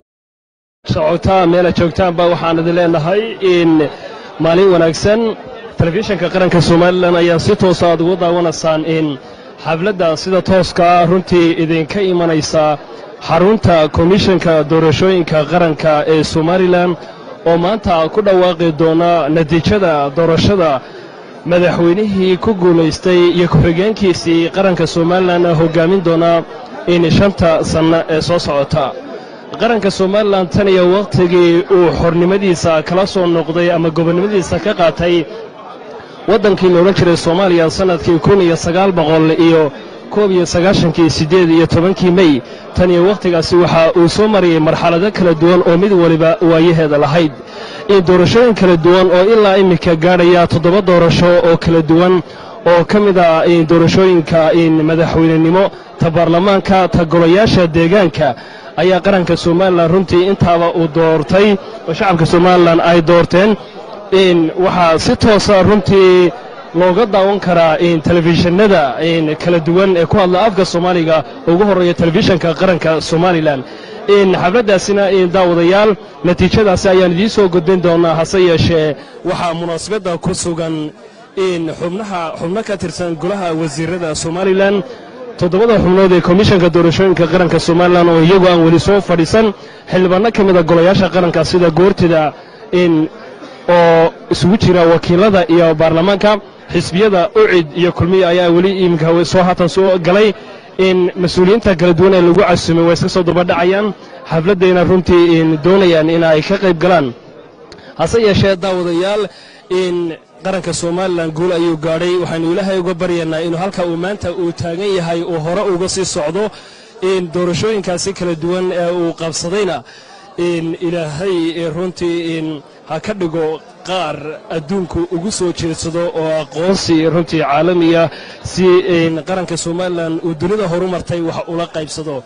[SPEAKER 3] socotaa meela joogtaanba waxaan idin leenahay in maalin wanaagsan telefishinka qaranka somalilan ayaa si toosa aad ugu daawanaysaan in xafladda sida tooska runtii idinka imanaysa xarunta komishanka doorashooyinka qaranka ee somalilan oo maanta ku dhawaaqi doona natiijada doorashada madaxweynihii ku guulaystay iyo ku-xigeenkiisii qaranka somalilan hoggaamin doona in shanta sanno ee soo socota qaranka somalilan tan iyo wakhtigii uu xornimadiisa kala soo noqday ama gobonnimadiisa ka qaatay waddankii la odhan jiray soomaaliya sannadkii kun iyo sagaal boqol iyo koob iyo sagaashankii siddeed iyo tobankii mey tan iyo wakhtigaasi waxa uu soo marayay marxalado kala duwan oo mid waliba waayaheeda lahayd in doorashooyin kala duwan oo ilaa iminka gaadhaya toddoba doorasho oo kala duwan oo ka mid ah in doorashooyinka in madaxweynenimo ta baarlamaanka ta golayaasha deegaanka ayaa qaranka somalilan runtii intaaba uu doortay oo shacabka somalilan ay doorteen in waxaa si toosa runtii looga daawan karaa in telefishinada in kala duwan ee ku hadla afka soomaaliga ugu horreeya telefishinka qaranka somalilan in xafladdaasina in daawadayaal natiijadaasi ayaan idiin soo gudbin doonaa hase yeeshee waxaa munaasabadda ku sugan in xubnaha xubno ka tirsan golaha wasiirada somalilan toddobada xubnood ee komishanka doorashooyinka qaranka somalilan oo iyagu aan weli soo fadhiisan xildhibaanno ka mida golayaasha qaranka sida goortida in oo isugu jira wakiilada iyo baarlamaanka xisbiyada ucid iyo kulmiya ayaa weli iminka soo haatan soo galay in mas-uuliyiinta kala duwan ee lagu casumay way iska soo dabadhacayaan xafladdayna runtii in doonayaan in ay ka qayb galaan hase yeeshee daawadayaal in qaranka somalilan guul ayuu gaadhay waxaynu ilaahay uga baryaynaa inuu halka uu maanta uu taagan yahay uu hore uga sii socdo in doorashooyinkaasi kala duwan ee uu qabsadayna in ilaahay runtii in ha ka dhigo qaar adduunku ugu soo jeedsado oo aqoonsi runtii caalamiya si in qaranka somalilan uu dunida horumartay wax ula qaybsado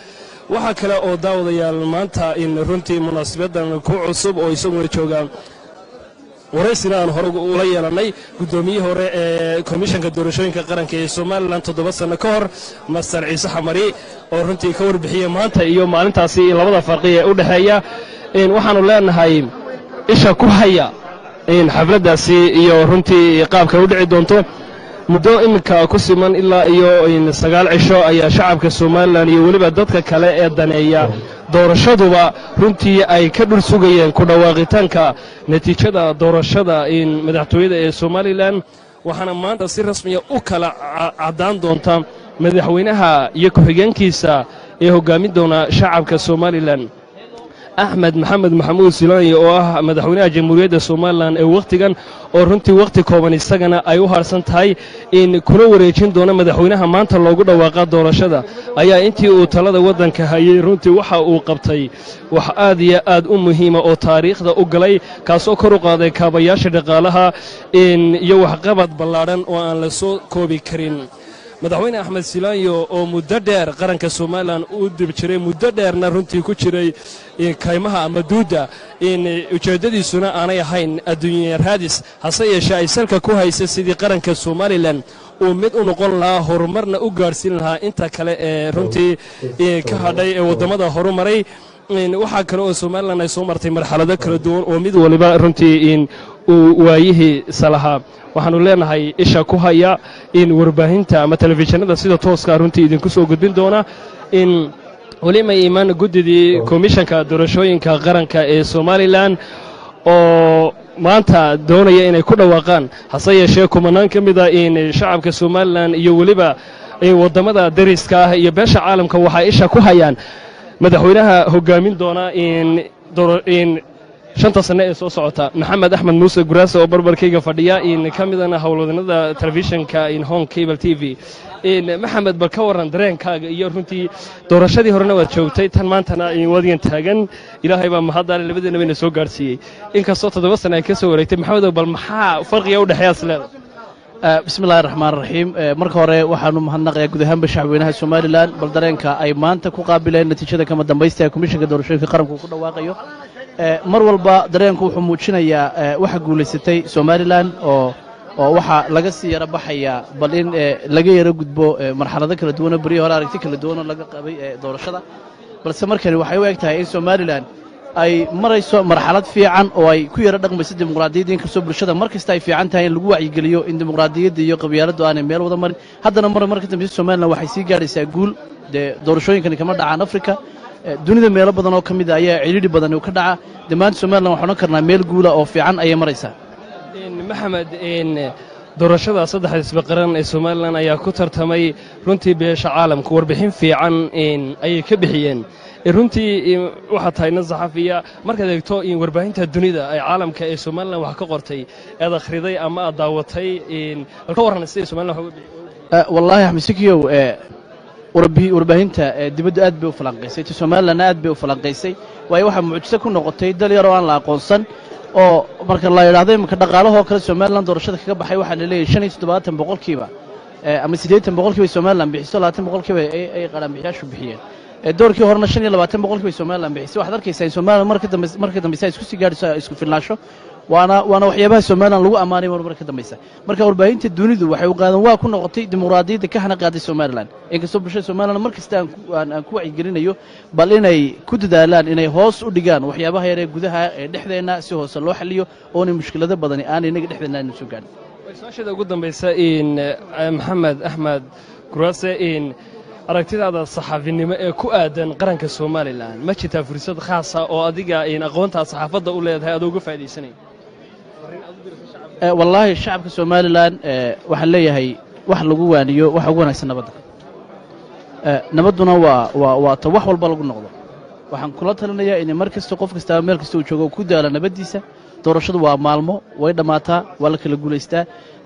[SPEAKER 10] waxaa kale oo daawadayaal maanta in runtii munaasabadan ku cusub oo isaguna joogaan waraysina aan hore ula yeelannay guddoomiyihii hore ee komishanka doorashooyinka qaranka ee somalilan toddoba sanno ka hor master ciise xamari oo runtii ka warbixiyey maanta iyo maalintaasi labada farqi ee u dhexeeya waxaannu leenahay isha ku haya xafladdaasi iyo runtii qaabka u dhici doonto muddo iminka ku siman ilaa iyo sagaal cisho ayaa shacabka somalilan iyo weliba dadka kale ee daneeya doorashaduba runtii ay ka dhul sugayeen ku dhawaaqitaanka natiijada doorashada madaxtooyada ee somalilan waxaana maanta si rasmiya u kala caddaan doonta madaxweynaha iyo ku-xigeenkiisa ee hoggaamin doona shacabka somalilan axmed maxamed maxamuud silaani oo ah madaxweynaha jamhuuriyadda somalilan ee wakhtigan oo runtii wakhti kooban isagana ay u harsan tahay in kuna wareejin doono madaxweynaha maanta loogu dhawaaqa doorashada ayaa intii uu talada waddanka hayey runtii waxa uu qabtay wax aad iyo aad u muhiima oo taariikhda u galay kaasoo kor u qaaday kaabayaasha dhaqaalaha iyo waxqabad ballaadhan oo aan la soo koobi karin madaxweyne axmed silaanyo oo muddo dheer qaranka somalilan u dib jiray muddo dheerna runtii ku jiray kaymaha ama duudda ujeeddadiisuna aanay ahayn adduunya raadis hase yeeshee ay salka ku haysa sidii qaranka somalilan uu mid u noqon lahaa horumarna u gaadhsiin lahaa inta kale ee runtii ka hadhay ee waddamada horumaray waxaa kale oo somalilan ay soo martay marxalado kala duwan oo mid waliba runtii uu waayihii salahaa waxaannu leenahay isha ku haya in warbaahinta ama telefishinada sida tooska runtii idinku soo gudbin doona in welima imaan guddidii komishanka doorashooyinka qaranka ee somalilan oo maanta doonaya inay ku dhawaaqaan hase yeeshee kumanaan ka mida in shacabka somalilan iyo weliba waddamada dariska ah iyo beesha caalamka waxaa isha ku hayaan madaxweynaha hoggaamin doona in shanta sanne ee soo socota maxamed axmed muuse guraase oo barbarkayga fadhiya in ka midana howlwadanada telefishinka in hong cable t v maxamed bal ka warran dareenkaaga iyo runtii doorashadii horena waad joogtay tan maantana wadigan taagan ilaahay baa mahaddaale labadeena bayna soo gaadhsiiyey inkastoo toddoba sanne ay ka soo wareegtay maxamedow bal maxaa farqiga u dhexeeya is leedahay
[SPEAKER 11] bismillahi raxmaan raxiim marka hore waxaanu mahadnaqayaa guud ahaanba shacweynaha somalilan bal dareenka ay maanta ku qaabileen natiijada kama dambaysta ee komishanka doorashooyinka qaranku uu ku dhawaaqayo mar walba dareenku wuxuu muujinayaa waxa guulaysatay somalilan oo oo waxaa laga sii yaro baxayaa bal in laga yaro gudbo marxalado kala duwanoo berihii hore aragti kala duwanoo laga qabay doorashada balse markani waxay u eg tahay in somalilan ay marayso marxalad fiican oo ay ku yaro dhaqmayso dimuqraadiyadda inkastoo bulshada mar kasta ay fiican tahay in lagu wacyigeliyo in dimuqraadiyadda iyo qabyaaladdu aanay meel wada marin haddana mar marka dambeysa somalilan waxay sii gaadhaysaa guul dee doorashooyinkani kama dhacaan afrika dunida meelo badan oo ka mid a ayaa cidhiidhi badan uu ka dhaca dee maanta somalilan waxaan odhan karnaa meel guula oo fiican ayay maraysaa
[SPEAKER 10] maxamed doorashada saddexda isba qaran ee somalilan ayaa ku tartamay runtii beesha caalamka warbixin fiican ayay ka bixiyeen runtii waxaa tahay nin saxafiya markaad eegto warbaahinta dunida ay caalamka ee somalilan wax ka qortay ead akhriday ama aad daawatay bal ka warran siday somalilan wax uga bixi
[SPEAKER 11] wallaahi axmed sikiyow warbaahinta dibaddu aad bay u falanqaysay ta somalilanna aad bay u falanqaysay waayo waxaa mucjiso ku noqotay dal yar oo aan la aqoonsan oo marka la yidhahdo iminka dhaqaalahoo kale somalilan doorashada kaga baxay waxaa la leeyahay shan iyo toddobaatan boqolkiiba ama siddeetan boqolkiiba somalilan bixiso labaatan boqolkiiba ay qaranbixiyaashu bixiyeen doorkii horena shan iyo labaatan boqolkiiba somalilan bixisay waxaad arkaysaa in somalilan marka dambe marka dambeysa ay isku sii gaadhiso isku filnaansho waana waana waxyaabaha somalilan lagu ammaanay mar marka dambeysa marka warbaahinta dunidu waxay u qaadan waa ku noqotay dimuqraadiyadda ka hana qaaday somalilan inkastoo bulshada somalilan mar kasta aan aan ku wacyigelinayo bal inay ku dadaalaan inay hoos u dhigaan waxyaabaha yar ee gudaha ee dhexdeenna si hoose loo xaliyo oonay mushkilado badani aanay inaga dhexdeenna aanu soo gaadhin
[SPEAKER 10] su-aashada ugu dambaysa in maxamed axmed guraase in aragtidaada saxaafinimo ee ku aadan qaranka somalilan ma jirtaa fursad khaasa oo adiga in aqoontaa saxaafadda u leedahay adoo uga faa'iidaysanay
[SPEAKER 11] wallaahi shacabka somalilan waxaan leeyahay wax lagu waaniyo waxa ugu wanaagsan nabadda nabadduna waa waa waa ta wax walba lagu noqdo waxaan kula talinayaa in mar kasta qof kastaba meel kasta uu joogo ku daalo nabaddiisa doorashadu waa maalmo way dhammaataa waa la kala guulaystaa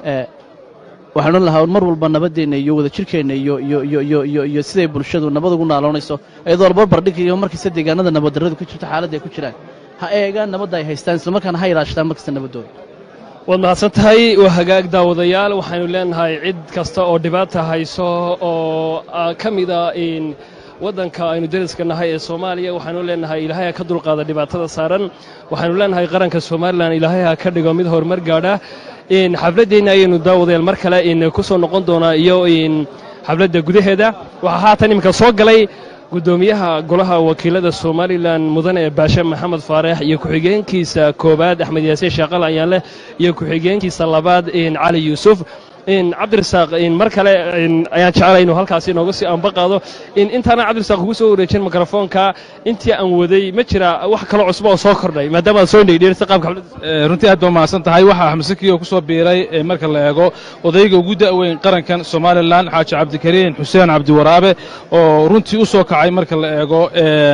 [SPEAKER 11] waxaan odhan lahaa mar walba nabaddeenna iyo wadajirkeenna iyo iyo iyo iyo iyo iyo siday bulshadu nabad ugu naaloonayso iyadoo la barbar dhigayo markasta deegaanada nabaddarradu ku jirto xaaladda ay ku jiraan ha eegaan nabadda ay haystaan islamarkaana ha ilaashadaan mar kasta nabaddooda
[SPEAKER 10] waad mahadsan tahay waa hagaag daawadayaal waxaynu leenahay cid kasta oo dhibaata hayso oo ka mida in waddanka aynu deriska nahay ee soomaaliya waxaanu leenahay ilaahay ha ka dulqaada dhibaatada saaran waxaanu leenahay qaranka somalilan ilaahay ha ka dhigo mid horumar gaadha in xafladdeenna ayaynu daawadayaal mar kale in ku soo noqon doonaa iyo in xafladda gudaheeda waxaa haatan iminka soo galay guddoomiyaha golaha wakiilada somalilan mudane baashe maxamed faareex iyo ku-xigeenkiisa koowaad axmed yaasiin shaaqal ayaanleh iyo ku-xigeenkiisa labaad in cali yuusuf in cabdirasaaq in mar kale in ayaan jeclay inuu halkaasi inooga sii anba qaado in intaana cabdirasaaq kugu soo wareejin mikrofoonka intii aan waday ma jira wax kalo cusbo oo soo kordhay maadaama aad soo dhegdheerisa qaabka xafladda
[SPEAKER 1] runtii aad baa mahadsan tahay waxaa axmed sakiyo ku soo biiray ee marka la eego odayga ugu da'weyn qarankan somalilan xaaji cabdikariin xuseen cabdiwaraabe oo runtii u soo kacay marka la eego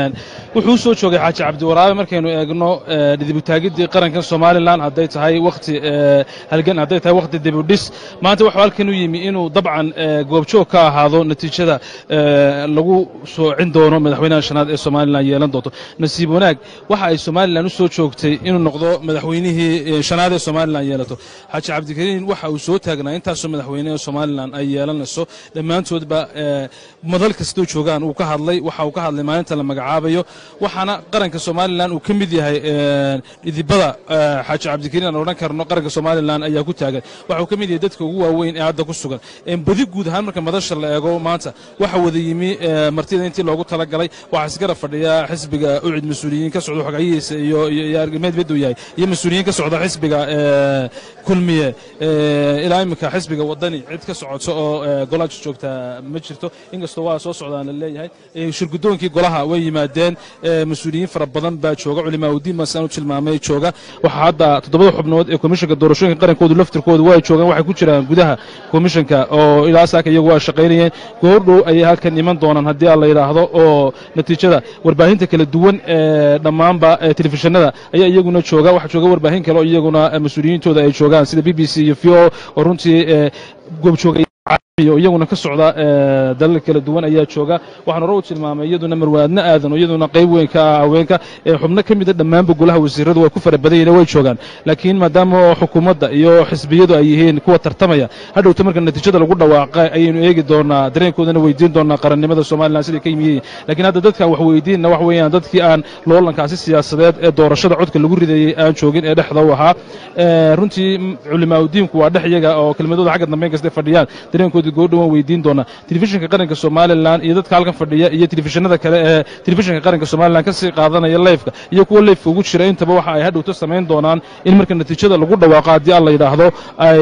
[SPEAKER 1] wuxuu u soo joogay xaaji cabdiwaraabe markaynu eegno dhidibutaagiddii qarankan somalilan hadday tahay wakhti halgan hadday tahay wakhti dibudhis maanta wuxuu halkan u yimi inuu dabcan goobjoog ka ahaado natiijada lagu soocin doono madaxweynaha shanaad ee somalilan yeelan doonto nasiib wanaag waxa ay somalilan u soo joogtay inuu noqdo madaxweynihii shanaad ee somalilan yeelato xaaji cabdikariin waxa uu soo taagnaa intaasoo madaxweyne ee somalilan ay yeelanayso dhammaantoodba madal kastoo joogaan uu ka hadlay waxa uu ka hadlay maalinta la magacaabayo waxaana qaranka somalilan uu ka mid yahay dhidibada xaaji cabdikariin aan odhan karno qaranka somalilan ayaa ku taagan waxa uu ka mid yahay dadka ugu waaweyn ee hadda ku sugan badi guud ahaan marka madasha la eego maanta waxa wada yimi martida intii loogu talagalay waxaa isgara fadhiya xisbiga ucid mas-uuliyiin ka socda xogacyihiisa iyo argameed beduu yahay iyo mas-uuliyiin ka socda xisbiga kulmiye ilaa iminka xisbiga wadani cid ka socoto oo golaha joogta ma jirto inkastoo waa soo socdaan la leeyahay shirgudoonkii golaha way yimaadeen mas-uuliyiin fara badan baa jooga culimaaudiin masaan u tilmaamay jooga waxaa hadda toddobada xubnood ee komishanka doorashooyinka qarankoodu laftirkoodu waa joogaan waxay ku jiraan gudaha komishanka oo ilaa saaka iyagu waa shaqaynayeen goordhow ayay halkan iman doonaan haddii aan la yidhaahdo oo natiijada warbaahinta kala duwan ee dhammaanba telefishinada ayaa iyaguna jooga waxaa jooga warbaahin kale oo iyaguna mas-uuliyiintooda ay joogaan sida b b c iyo v o oo runtii goobjoogay oo iyaguna ka socda dalal kala duwan ayaa jooga waxaan hore u tilmaamay iyaduna marwaadna aadan oo iyaduna qayb weyn ka ah haweenka xubno ka mida dhammaanba golaha wasiiradu way ku fara badan yihiin way joogaan laakiin maadaama xukuumadda iyo xisbiyadu ay yihiin kuwa tartamaya hadhowta marka natiijada lagu dhawaaqa ayaynu eegi doonaa dareenkoodana weydiin doonaa qarannimada somalilan siday ka yimiyeen laakiin hadda dadkaan wax weydiinna wax weeyaan dadkii aan loolankaasi siyaasadeed ee doorashada codka lagu ridayey aan joogin ee dhexda u ahaa runtii culimaaudiinku waa dhex iyaga oo kelmadooda xagga dambeyn kastay fadhiyaan dareenkooda goodhowan weydiin doonaa telefishinka qaranka somalilan iyo dadka halkan fadhiya iyo telefishinada kale ee telefishinka qaranka somalilan ka sii qaadanaya leyfka iyo kuwa leyfka ugu jira intaba waxa ay hadhowto samayn doonaan in marka natiijada lagu dhawaaqo haddii aan la yidhaahdo ay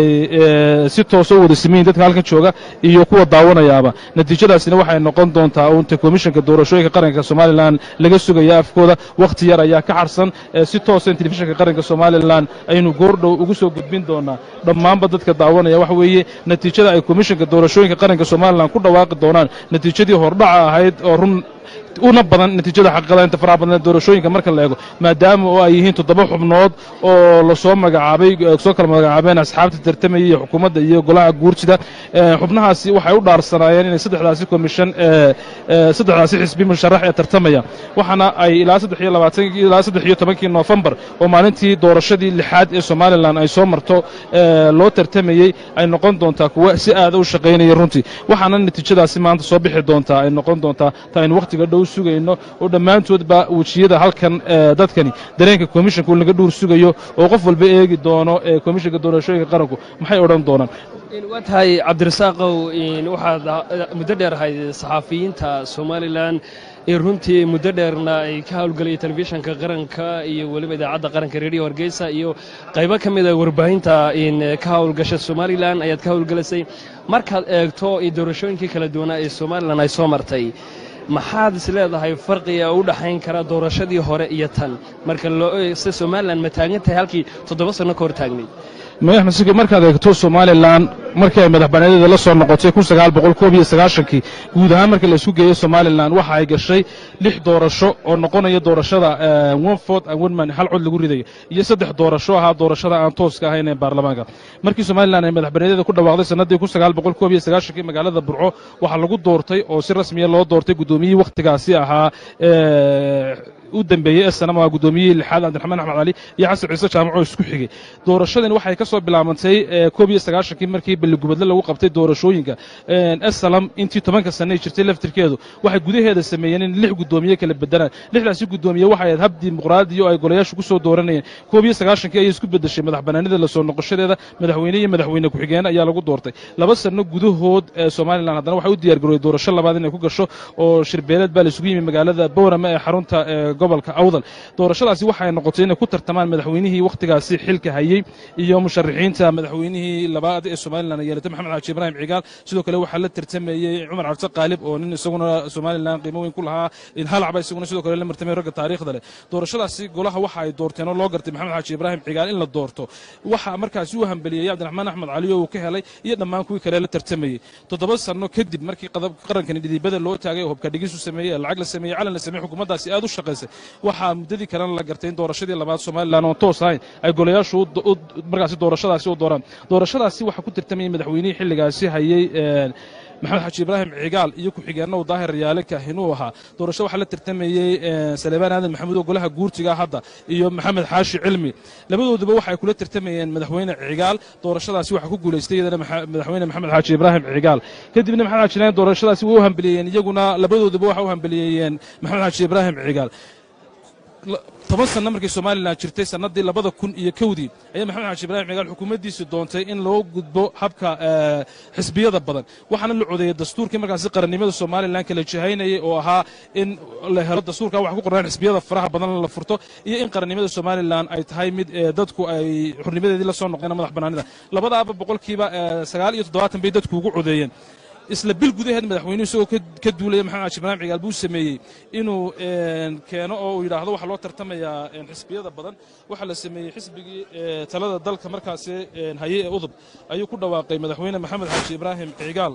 [SPEAKER 1] si toosa u wada simayin dadka halkan jooga iyo kuwa daawanayaaba natiijadaasina waxay noqon doontaa uunta komishanka doorashooyinka qaranka somalilan laga sugaya afkooda wakhti yar ayaa ka xarsan si toosa in telefishinka qaranka somalilan aynu goordhow ugu soo gudbin doonaa dhammaanba dadka daawanaya waxa weeye natiijada ay komishanka doorashooyinka qaranka somalilan ku dhawaaqi doonaan natiijadii hordhaca ahayd oo run una badan natiijada xaqiiqadaynta faraha badan doorashooyinka marka la eego maadaama oo ay yihiin toddoba xubnood oo lasoo magacaabay soo kala magacaabeen asxaabta tartamaya iyo xukuumadda iyo golaha guurtida xubnahaasi waxay u dhaarsanaayeen inay saddexdaasi komishan saddexdaasi xisbi musharax ee tartamaya waxaana ay ilaa saddex iyo labaatankii ilaa saddex iyo tobankii noofembar oo maalintii doorashadii lixaad ee somalilan ay soo marto loo tartamayey ay noqon doontaa kuwa si aada u shaqaynaya runtii waxaana natiijadaasi maanta soo bixi doontaa ay noqon doontaa ta aynu wakhtiga dhow sugayno oo dhammaantoodba wejiyada halkan dadkani dareenka komishanka uu laga dhuur sugayo oo qof walba eegi doono ee komishanka doorashooyinka qaranku maxay odhan doonaan
[SPEAKER 10] waa tahay cabdirasaaqow waxaad muddo dheer ahayd saxaafiyiinta somalilan ee runtii muddo dheerna ay ka howlgelaya telefishanka qaranka iyo weliba idaacadda qaranka redio hargeysa iyo qaybo ka mida warbaahinta ka howlgasha somalilan ayaad ka howlgelisay markaad eegto doorashooyinkii kala duwanaa ee somalilan ay soo martay maxaad is leedahay farqiga u dhaxayn kara doorashadii hore iyo tan marka se somalilan ma taagan tahay halkii toddoba sanno ka hor taagnayd
[SPEAKER 1] madax masike markaad eegto somalilan markii ay madaxbannaanida la soo noqotay kun sagaal boqol koob iyo sagaashankii guud ahaan markii la isku geeyey somalilan waxa ay gashay lix doorasho oo noqonaya doorashada one fort and one man hal cod lagu ridayo iyo saddex doorasho ahaa doorashada aan tooska ahayn ee baarlamaanka markii somalilan ay madaxbannaanida ku dhawaaqday sannaddii kun sagaal boqol koob iyo sagaashankii magaalada burco waxaa lagu doortay oo si rasmiya loo doortay guddoomiyihii wakhtigaasi ahaa u dambeeyey ee sanama waa guddoomiyihii lixaad cabdiraxmaan axmed cali iyo xasan ciise jaamac oo isku xigay doorashadani waxay ka soo bilaabantay ee, koob iyo sagaashankii markii balligubadle lagu qabtay doorashooyinka esalam intii tobanka sane ay jirtay laftirkeedu waxay gudaheeda sameeyeen in lix guddoomiye kala bedelaan lixdaasi guddoomiye waxay ahayd hab dimuqraadi oo ay golayaashu ku soo dooranayeen koob iyo sagaashankii ayay isku bedeshay madax banaanida lasoo noqoshadeeda madaxweyne iyo madaxweyne ku-xigeen ayaa lagu doortay laba sano gudahood ee somalilan haddana waxay u diyaar garowday doorasho labaad inay ku gasho oo shirbeeleed baa la isugu yimi magaalada boorama ee xarunta ee gobolka awdal doorashadaasi waxay noqotay inay ku tartamaan madaxweynihii wakhtigaasi xilka hayey iyo musharaxiinta madaxweynihii labaad ee somalilan ay yeelatay maxamed xaaji ibraahim cigaal sidoo kale waxaa la tartamayey cumar cabdi qaalib oo nin isaguna somalilan qiimo weyn ku lahaa halacba isaguna sidoo kale la martamay ragga taariikhda leh doorashadaasi golaha waxa ay doorteen oo loo gartay maxamed xaaji ibraahim cigaal in la doorto waxaa markaasi u hambeliyey cabdiraxmaan axmed cali oo uu ka helay iyo dhammaan kuwii kale la tartamayey toddoba sano kadib markii qadab- qarankani dhidibada loo taagay oo hubka dhigisu sameeyey ee lacag la sameeyey calan la sameeyey xukuumaddaasi aad u shaqaysay waxaa muddadii kalena la gartay in doorashadii labaad somalilan oon toos ahayn ay golayaashu u- u- markaasi doorashadaasi u dooraan doorashadaasi waxaa ku tartamayay madaxweynihii xilligaasi hayey een, maxamed xaaji ibraahim cigaal iyo ku-xigeenna uu daahir yaale kaahinuu ahaa doorasho waxaa la tartamayey een, salebaan aadan maxamuud oo golaha guurtiga hadda iyo maxamed xaashi cilmi labadooduba waxay kula tartamayeen madaxweyne cigaal doorashadaasi waxaa ku guulaystay iyadana maxa- madaxweyne maxamed xaaji ibraahim cigaal kadibna maxamed xaaji ibraahim doorashadaasi way u hambeliyeen iyaguna labadooduba waxa u hambeliyeeyeen maxamed xaaji ibraahim cigaal la- toban sanno markii somalilan jirtay sannadii labada kun iyo kowdii ayaa maxamed xaaji ibraahim cigaal xukuumaddiisu doontay in loo gudbo habka ee, xisbiyada badan waxaana la codeeyey dastuurkii markaasi qarannimada somalilan kala jihaynayay oo ahaa in la helo dastuurka wax ku qornaan xisbiyada faraha badan la furto iyo in qarannimada somalilan ay tahay mid ee, dadku ay xurnimadeedii la soo noqdeen madax bannaanida labadaaba boqolkiiba ee, sagaal iyo toddobaatan bay dadku ugu codeeyeen isla bil gudaheed madaxweynuhu isagoo ka- ka duulaya maxamed xaaji ibraahim cigaal buu sameeyey inuu een, keeno oo uu yidhaahdo waxaa loo tartamayaa een, xisbiyada badan waxaa la sameeyey xisbigii ee, talada dalka markaasi een, haye ee udub ayuu ku dhawaaqay madaxweyne maxamed xaaji ibraahim cigaal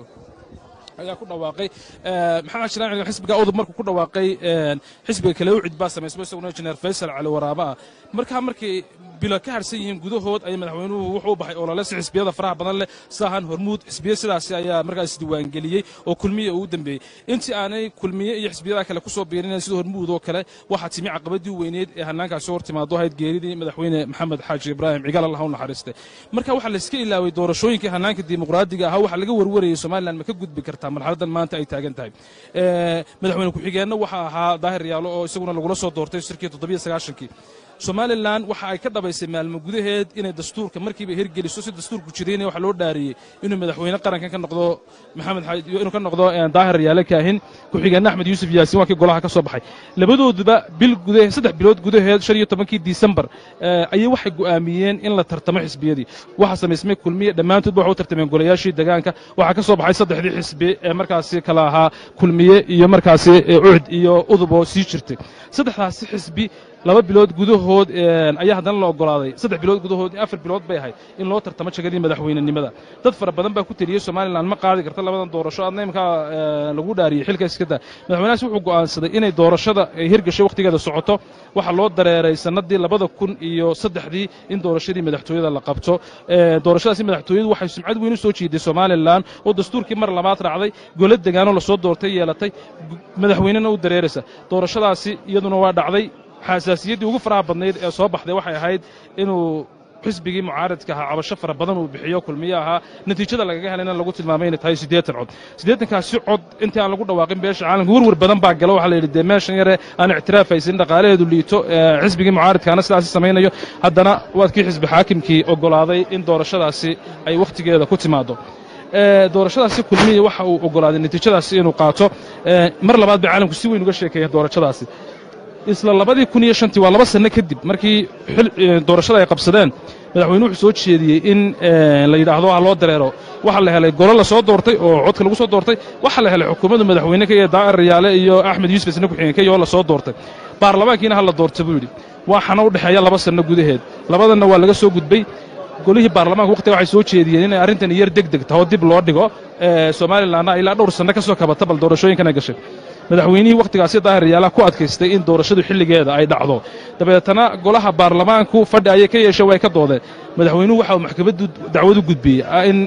[SPEAKER 1] ayaa ku dhawaaqay Ee, maxamed xaaji ibraahim cigaal xisbiga udub markuu ku dhawaaqay een, xisbiga kale u cid baa samaysmo isaguna injineer faysal cali waraaba ah markaa markay bilo ka harsan yihiin gudahood ayay madaxweynuhu wuxuu u baxay olole si xisbiyada faraha badan leh saahan hormuud xisbiya sidaasi ayaa markaas isdiiwaangeliyey oo kulmiye uu u dambeeyey intii aanay kulmiye iyo xisbiyada kale kusoo biirin sida hormuud oo kale waxaa timi caqabadii weyneed ee hannaankaasi hor timaado ahayd geeridii madaxweyne maxamed xaaji ibraahim cigaal allah u naxariistay marka waxaa layska ilaaway doorashooyinkii hannaanka dimuqraadiga ahaa waxaa laga warwarayay somalilan ma ka gudbi kartaa marxaladan maanta ay taagan tahay Ee, madaxweyne ku-xigeenna waxaa ahaa daahir yaalo oo isaguna lagula soo doortay shirkii toddobiyo sagaashankii somalilan waxa ay ka dhabaysay maalmo gudaheed inay dastuurka markiiba hirgeliso si dastuurku jirayna waxaa loo dhaariyey inuu madaxweyne qarankan ka noqdo maxamed xaaji inuu ka noqdo eh, daahir yaale kaahin ku-xigeenna axmed yuusuf yaasiin waa kii golaha ka soo baxay labadooduba bil gudaheed saddex bilood gudaheed shan iyo tobankii disembar eh, ayay waxay go'aamiyeen in la tartamo xisbiyadii waxaa samaysmay kulmiye dhammaantoodba waxay u tartameen golayaashii degaanka waxaa ka soo baxay saddexdii xisbi ee markaasi kala ahaa kulmiye iyo markaasi eh, ucd iyo udub oo sii jirtay saddexdaasi xisbi laba bilood gudahood een, ayaa haddana la ogolaaday saddex bilood gudahood afar bilood bay ahayd in loo tartamo jagadii madaxweynenimada dad fara badan baa ku teliyey somalilan ma qaadi karta labadan doorasho adna imkaa ee, lagu dhaariyey xilka iska daa madaxweynahaas wuxuu go'aansaday inay doorashada ay hirgashay wakhtigeeda socoto waxaa loo dareeray sannadii labada kun iyo saddexdii in doorashadii madaxtooyada la qabto Ee, doorashadaasi madaxtooyadu waxay sumcad weyn u soo jiiday somalilan oo dastuurkii mar labaad raacday golo degaanoo lasoo doortay yeelatay gu- madaxweynena u dareeraysa doorashadaasi iyaduna waa dhacday xasaasiyaddii ugu faraha badnayd ee soo baxday waxay ahayd inuu xisbigii mucaaradka ahaa cabasho fara badan uu bixiyo kulmiye ahaa natiijada lagaga helayna lagu tilmaamay inay tahay siddeetan cod siddeetankaasi cod intii aan lagu dhawaaqin beesha caalamka werwer badan baa galo waxaa la yidhi dee meeshan yare aan ictiraafaysin dhaqaalaheedu liito ee xisbigii mucaaradkaana sidaasi samaynayo haddana waad kii xisbi xaakimkii ogolaaday in doorashadaasi ay wakhtigeeda ku timaado ee, doorashadaasi kulmiye waxa uu ogolaaday natiijadaasi inuu qaato ee, mar labaad bay caalamku si weyn uga sheekeeyeen doorashadaasi isla labadii kun iyo shantii waa laba sanno kadib markii xil- ee, doorashada ay qabsadeen madaxweyne wuxuu soo jeediyey in ee, la yidhaahdo ha loo dareero waxaa la helay golo la soo doortay oo codka lagu soo doortay waxaa la helay xukuumadda madaxweyne ka iyo daa'ir riyaale iyo axmed yuusuf isna ku-xigeen ka iyo la soo doortay baarlamaankiina ha la doorta buu yidhi waxaana u dhexeeya laba sanno gudaheed labadanna waa laga soo gudbay golihii baarlamaanka waqtiga waxay soo jeediyeen inay arrintan yar deg deg taho dib loo dhigo ee, somalilanna ilaa dhowr sanno ka soo kabata bal doorashooyinkan ay gashay madaxweynihii wakhtigaasi daahir yaalaha ku adkaystay in doorashadu xilligeeda ay dhacdo dabeetana golaha baarlamaanku fadhi ayay ka yeesheen way ka doodeen madaxweynuhu waxa uu maxkamaddu dacwad u gudbiyey ah, in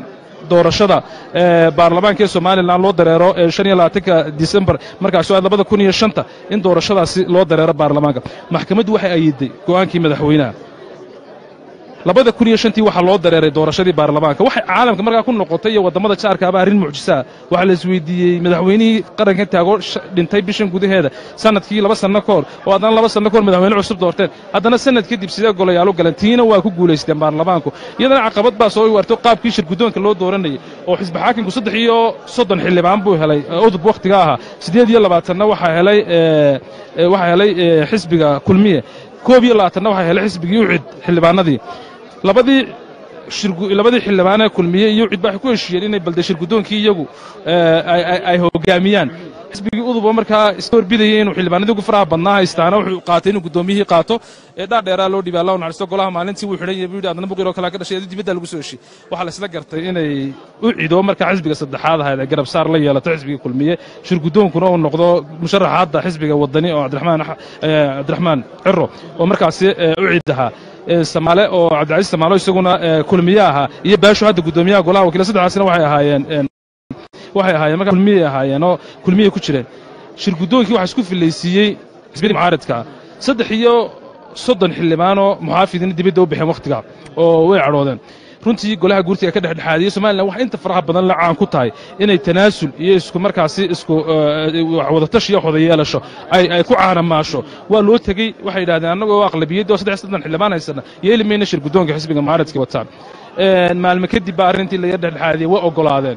[SPEAKER 1] doorashada ee baarlamaanka ee somalilan loo dareero ee shan iyo labaatanka disembar markaas oo labada kun iyo shanta in doorashadaasi loo dareero baarlamaanka maxkamaddu waxay ayiday go'aankii madaxweynaha labada kun iyo shantii waxaa loo dareeray doorashadii baarlamaanka waxay caalamka markaa ku noqotay iyo waddamada jaarkaaba arrin mucjisaa waxaa la isweydiiyey madaxweynihii qarankan taagoo dhintay bishan gudaheeda sanadkii laba sanno ka hor oo haddana laba sanno ka hor madaxweyne cusub doorteen haddana sanad kadib sidee golayaalu galeen tiina waa ku guulaysteen baarlamaanku iyadana caqabad baa soo warto qaabkii shir guddoonka loo dooranayay oo xisbi xaakimku saddex iyo soddon xildhibaan buu helay udub wakhtiga ahaa siddeed iyo labaatanna waxaa helay waxaa helay xisbiga kulmiye koob iyo labaatanna waxaa helay xisbigii ucid xildhibaanadii labadii labadii xildhibaanee kulmiye iyo cid ba waxay ku heshiiyeen inay balde shir guddoonkii iyagu ay hoggaamiyaan xisbigii uduba markaa iska horbidayay inuu xildhibaanadii ugu faraha badnaa haystaana wuxuu qaatay inuu guddoomiyihii qaato ee dhaadheeraa loo dhiibay allah u naxariisto golaha maalintii wuu xidhan yahay buu yidhi adna buqir oo kalaa ka dhashay dibadda lagu soo heshiy waxaa la isla gartay inay u cido markaa xisbiga saddexaad ahayd ee garab saar la yeelato xisbiga kulmiye shir guddoonkuna uu noqdo musharaxa hadda xisbiga wadani oo cabdiraxmaan cabdiraxmaan ciro oo markaasi u cid ahaa samaale oo cabdicasiis samaalo isaguna kulmiye ahaa iyo baasho hadda guddoomiyaha golaha wakiila saddexaasina waxay ahaayeen waxay ahaayeen markaa kulmiyay ahaayeen oo kulmiyay ku jireen shir guddoonkii waxaa isku filaysiiyey xisbiyadii mucaaradka saddex iyo soddon xildhibaanoo muxaafidiina dibadda u baxeen wakhtiga oo way cadhoodeen runtii golaha guurtiga ka dhexdhexaadiyey somalilan waxay inta faraha badan la caan ku tahay inay tanaasul iyo isku markaasi isku wadatash iyo wada yeelasho ay ku caanamaasho waa loo tegey waxay yidhahdeen annagoo aqlabiyadda oo saddex soddon xildhibaan haysana yeeli mayna shir guddoonka xisbiga mucaaradkii wataan maalmo kadib baa arrintii laga dhexdhexaadiyey way oggolaadeen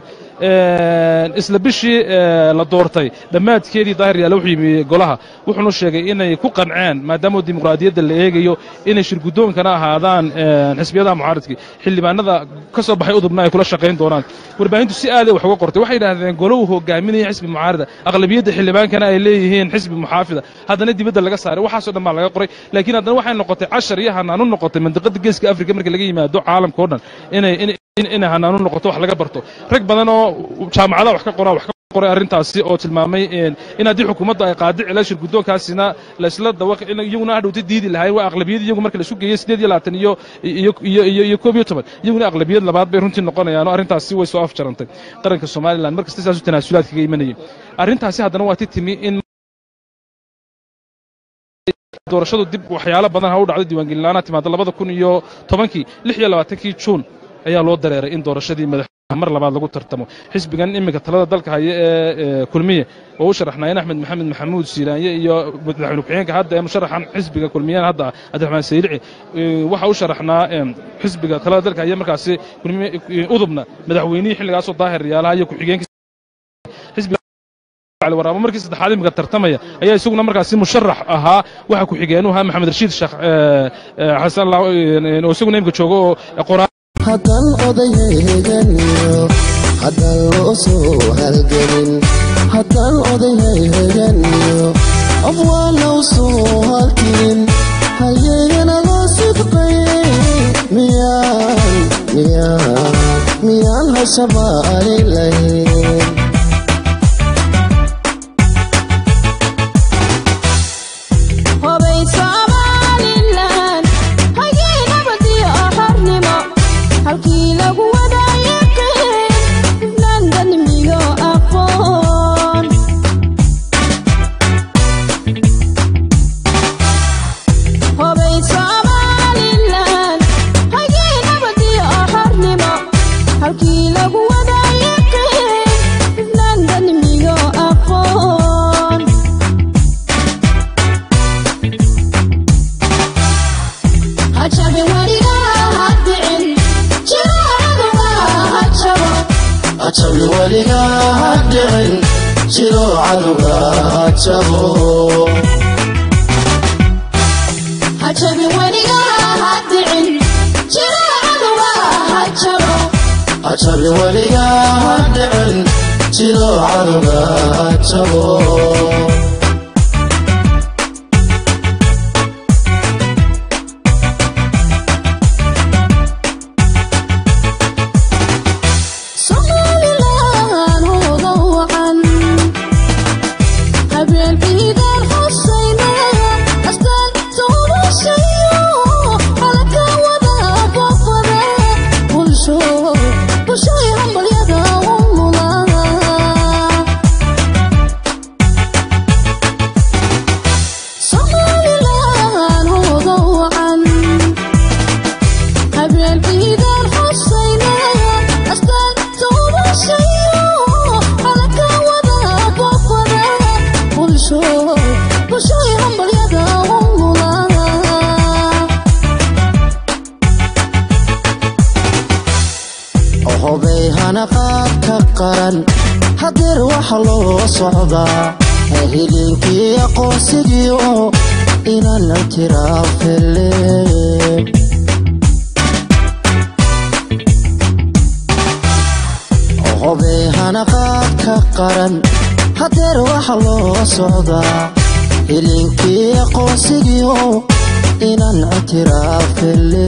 [SPEAKER 1] isla bishii la doortay dhammaadkeedii daahir yaale wuxuu yimi golaha wuxuuna sheegay inay ku qanceen maadaama dimuqraadiyadda la eegayo inay shir guddoonkana ahaadaan xisbiyadaha mucaaradkii xildhibaanada ka soo baxay udubna ay kula shaqayn doonaan warbaahintu si aaday wax uga qortay waxay yidhahdeen golow hogaaminaya xisbi mucaarada aqlabiyadda xildhibaankana ay leeyihiin xisbi muxaafida haddana dibadda laga saaray waxaasoo dhan baa laga qoray laakiin haddana waxay noqotay cashar iyo hanaan u noqotay mandiqada geeska afrika marka laga yimaado caalamka o dhan inay inay hanaanu noqoto wax laga barto rag badan oo jaamacadaha wax ka qoraa wax ka qoray arrintaasi oo tilmaamay in haddii xukuumadda ay qaadici lahayd shir guddoonkaasina laysla dawaq in iyaguna hadhowta diidi lahayn waa aqlabiyad iyagu marka laisu geeyey siddeed iyo labaatan iyo iyo iyo iyo koob iyo toban iyaguna aqlabiyad labaad bay runtii noqonayaan oo arrintaasi way soo afjarantay qaranka somalilan markasta saasu tanaasulaad kaga imanayay arrintaasi haddana waa ti timi in doorashadu dib waxyaalo badan ha u dhacdo diiwaangelinaana timaada labada kun iyo tobankii lix iyo labaatankii juun ayaa loo dareeray in doorashadii madaxweynaha mar labaad lagu tartamo xisbigan iminka talada dalka haya ee kulmiye oo u sharaxnaayeen axmed maxamed maxamuud siiraanye iyo madaxweyne ku-xigeenka hadda ee musharaxan xisbiga kulmiyeen hadda cabdiraxmaan sayrici waxa u sharaxnaa xisbiga talada dalka haya markaasi udubna madaxweynihii xilligaasoo daahir yaalaha iyo ku-xigeenka waraabo markii saddexaad imika tartamaya ayaa isaguna markaasi musharax ahaa waxa ku-xigeenuu ahaa maxamed rashiid sheekh xasan oo isaguna imika jooga oo qoraa
[SPEAKER 8] haddaan odayhayheganiyo haddaan loo soo halgelin haddaan odayhayheganiyo af waa low soo halkin halyeegana loo sidqay miyaan miyaan miyaan hashabaali lahayn ajabi weligaa ha dhicin jiro cadowga ha jabo ajabi weligaa ha dhicin jiro cadowga ha jabo
[SPEAKER 9] Show you humble
[SPEAKER 8] hobay hanaqaadka qaran hadeer waxa loo socdaa hilinkii aqoonsigii oo inaan tiraafele hobay hanaqaadka qaran hadeer waxa loo socdaa hilinkii aqoonsigii oo inaan tiraafele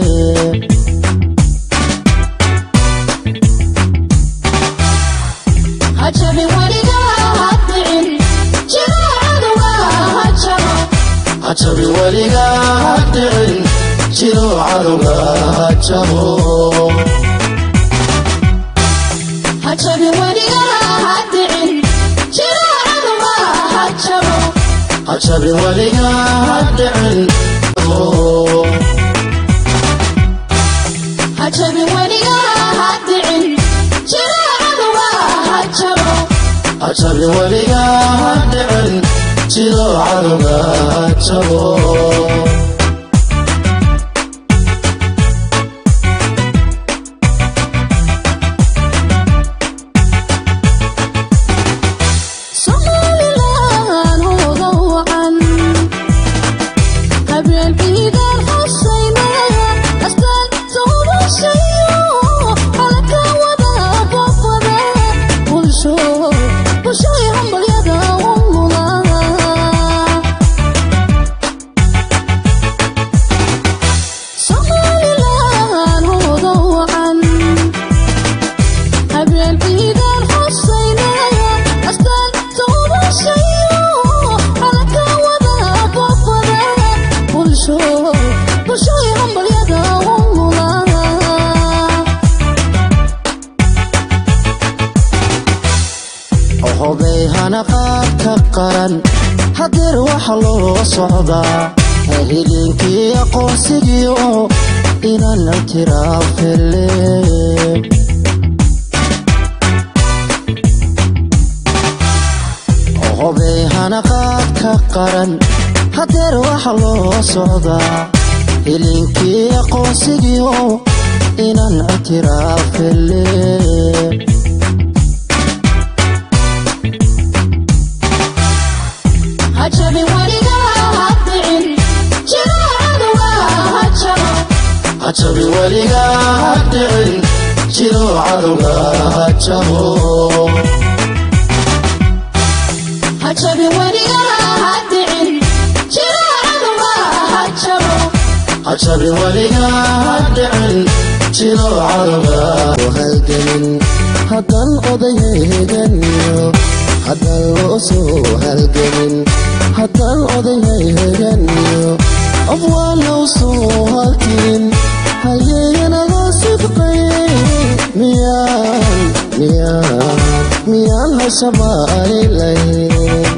[SPEAKER 9] hajabi weligaa hadicin jiro cadowga hajabo
[SPEAKER 8] hajabi weligaa hadhicin jiro cadowga hajabo
[SPEAKER 9] hajabi weligaa hadicin jiro cadowga hajabo
[SPEAKER 8] hajabi weligaa hadhicin
[SPEAKER 9] hajabi weligaa hadicin jiro cadowga hajabo
[SPEAKER 8] hajabi weligaa hadhicin jiro cadowga hajabo
[SPEAKER 9] somalilan hooga wacan habeen ciidan xusaynaya astaan toobashayo halka wada boqoda bulsho bulshoy hambalyada u mudan somalilan hooga wacan habeen ciidan xusaynaya astaan toobashayo halka wada boqoda bulsho bulshoy hambalyada u mudan
[SPEAKER 8] hobay hanaqaadka qaran hadeer waxa loo socdaa hilinkii aqoonsigii oo inaan tiraafele hobay hanaqaadka qaran hadeer waxa loo socdaa hilinkii aqoonsigii oo inaan tiraafele
[SPEAKER 9] hajabi weligaa hadicin jiro cadowga hajabo
[SPEAKER 8] hajabi weligaa hadhicin jiro cadowga hajabo
[SPEAKER 9] hajabi weligaa hadicin jiro cadowga hajabo
[SPEAKER 8] hajabi weligaa hadhicin jiro cadowga halgelin haddaan odayheganiyo haddaan loo soo halgelin haddaan odayheganiyo qof waa loo soo halkin hayeeyanaga sidqay miyaan miyaan miyaan la shabaalaylayn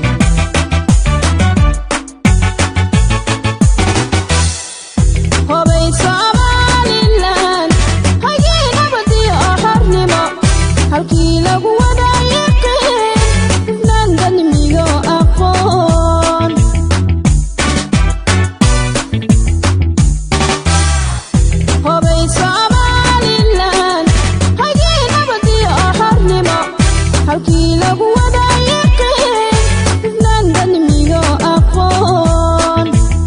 [SPEAKER 9] hobay somalilan hagii nabadiyo xornimo halkii lagu wadaayiqeen hufnaan danimiyo aqoon hobay somalilan hagii nabadiyo xornimo halkii lagu wadaayiqeen hufnaan danimiyo aqoon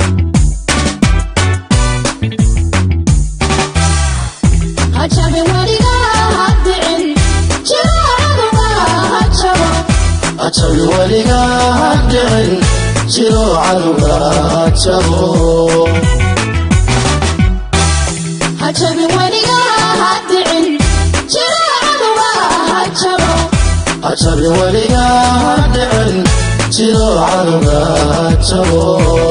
[SPEAKER 9] hajabi weligaa hadicin jiro cadowga hajabo
[SPEAKER 8] hajabi weligaa hadhicin jiro cadowga hajabo
[SPEAKER 9] hajabi weligaa hadicin jiro cadowga hajabo
[SPEAKER 8] hajabi weligaa hadhicin jiro cadowga hajabo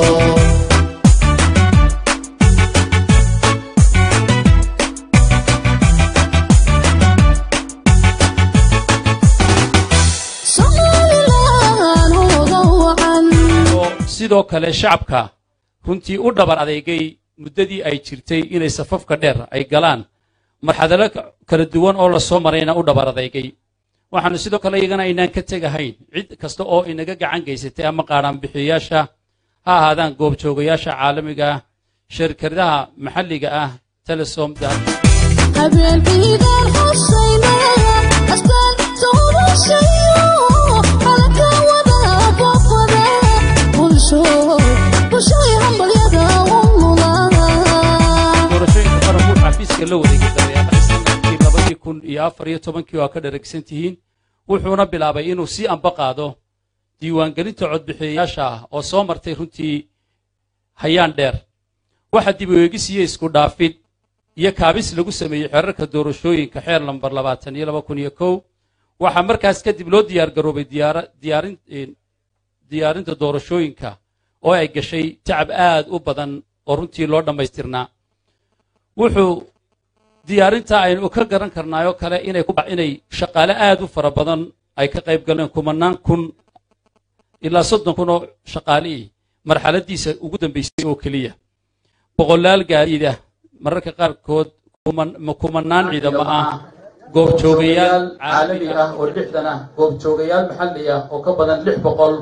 [SPEAKER 9] somalilan hooga wacan
[SPEAKER 12] oo sidoo kale shacabka runtii u dhabar adeegay muddadii ay jirtay inay safafka dheer ay galaan marxadalo ka- kala duwan oo la soo marayna u dhabar adeegay waxaanu sidoo kale iyagana aynaan ka tegahayn cid kasta oo inaga gacan gaysatay ama qaadhaanbixiyayaasha ha ahaadaan goobjoogayaasha caalamiga ah shirkadaha maxalliga ah telesom
[SPEAKER 9] habeenkiigaan xusayna astaan doorashayo halka wada boqoda bulsho bulshoy hambalyada u mudan
[SPEAKER 12] doorashooyinka qaranku xafiiska la wareegay dabeeqadii sanadkii labadii kun iyo afar iyo tobankii waa ka dharagsan tihiin wuxuuna bilaabay inuu sii amba qaado diiwaangelinta codbixiyayaasha ah oo soo martay runtii hayaan dheer waxa dib u eegis iyo isku dhaafid iyo kaabis lagu sameeyey xeerarka doorashooyinka xeer lambar labaatan iyo laba kun iyo kow waxaa markaas kadib loo diyaar garoobay diyaara- diyaarin een, diyaarinta doorashooyinka oo ay gashay tacab aad u badan oo runtii loo dhammaystirnaa wuxuu diyaarinta aynu ka garan karnaayoo kale inay ku inay shaqaale aad u fara badan ay ka qayb galeen kumanaan kun ilaa soddon kun oo shaqaalihii marxaladiisa ugu dambaysay oo keliya boqolaal gaadiida mararka qaarkood kuman- ma- kumanaan ciidamo ah goobjoogayaal caalami ah oo lixdan ah goobjoogayaal maxalli ah oo ka badan lix boqol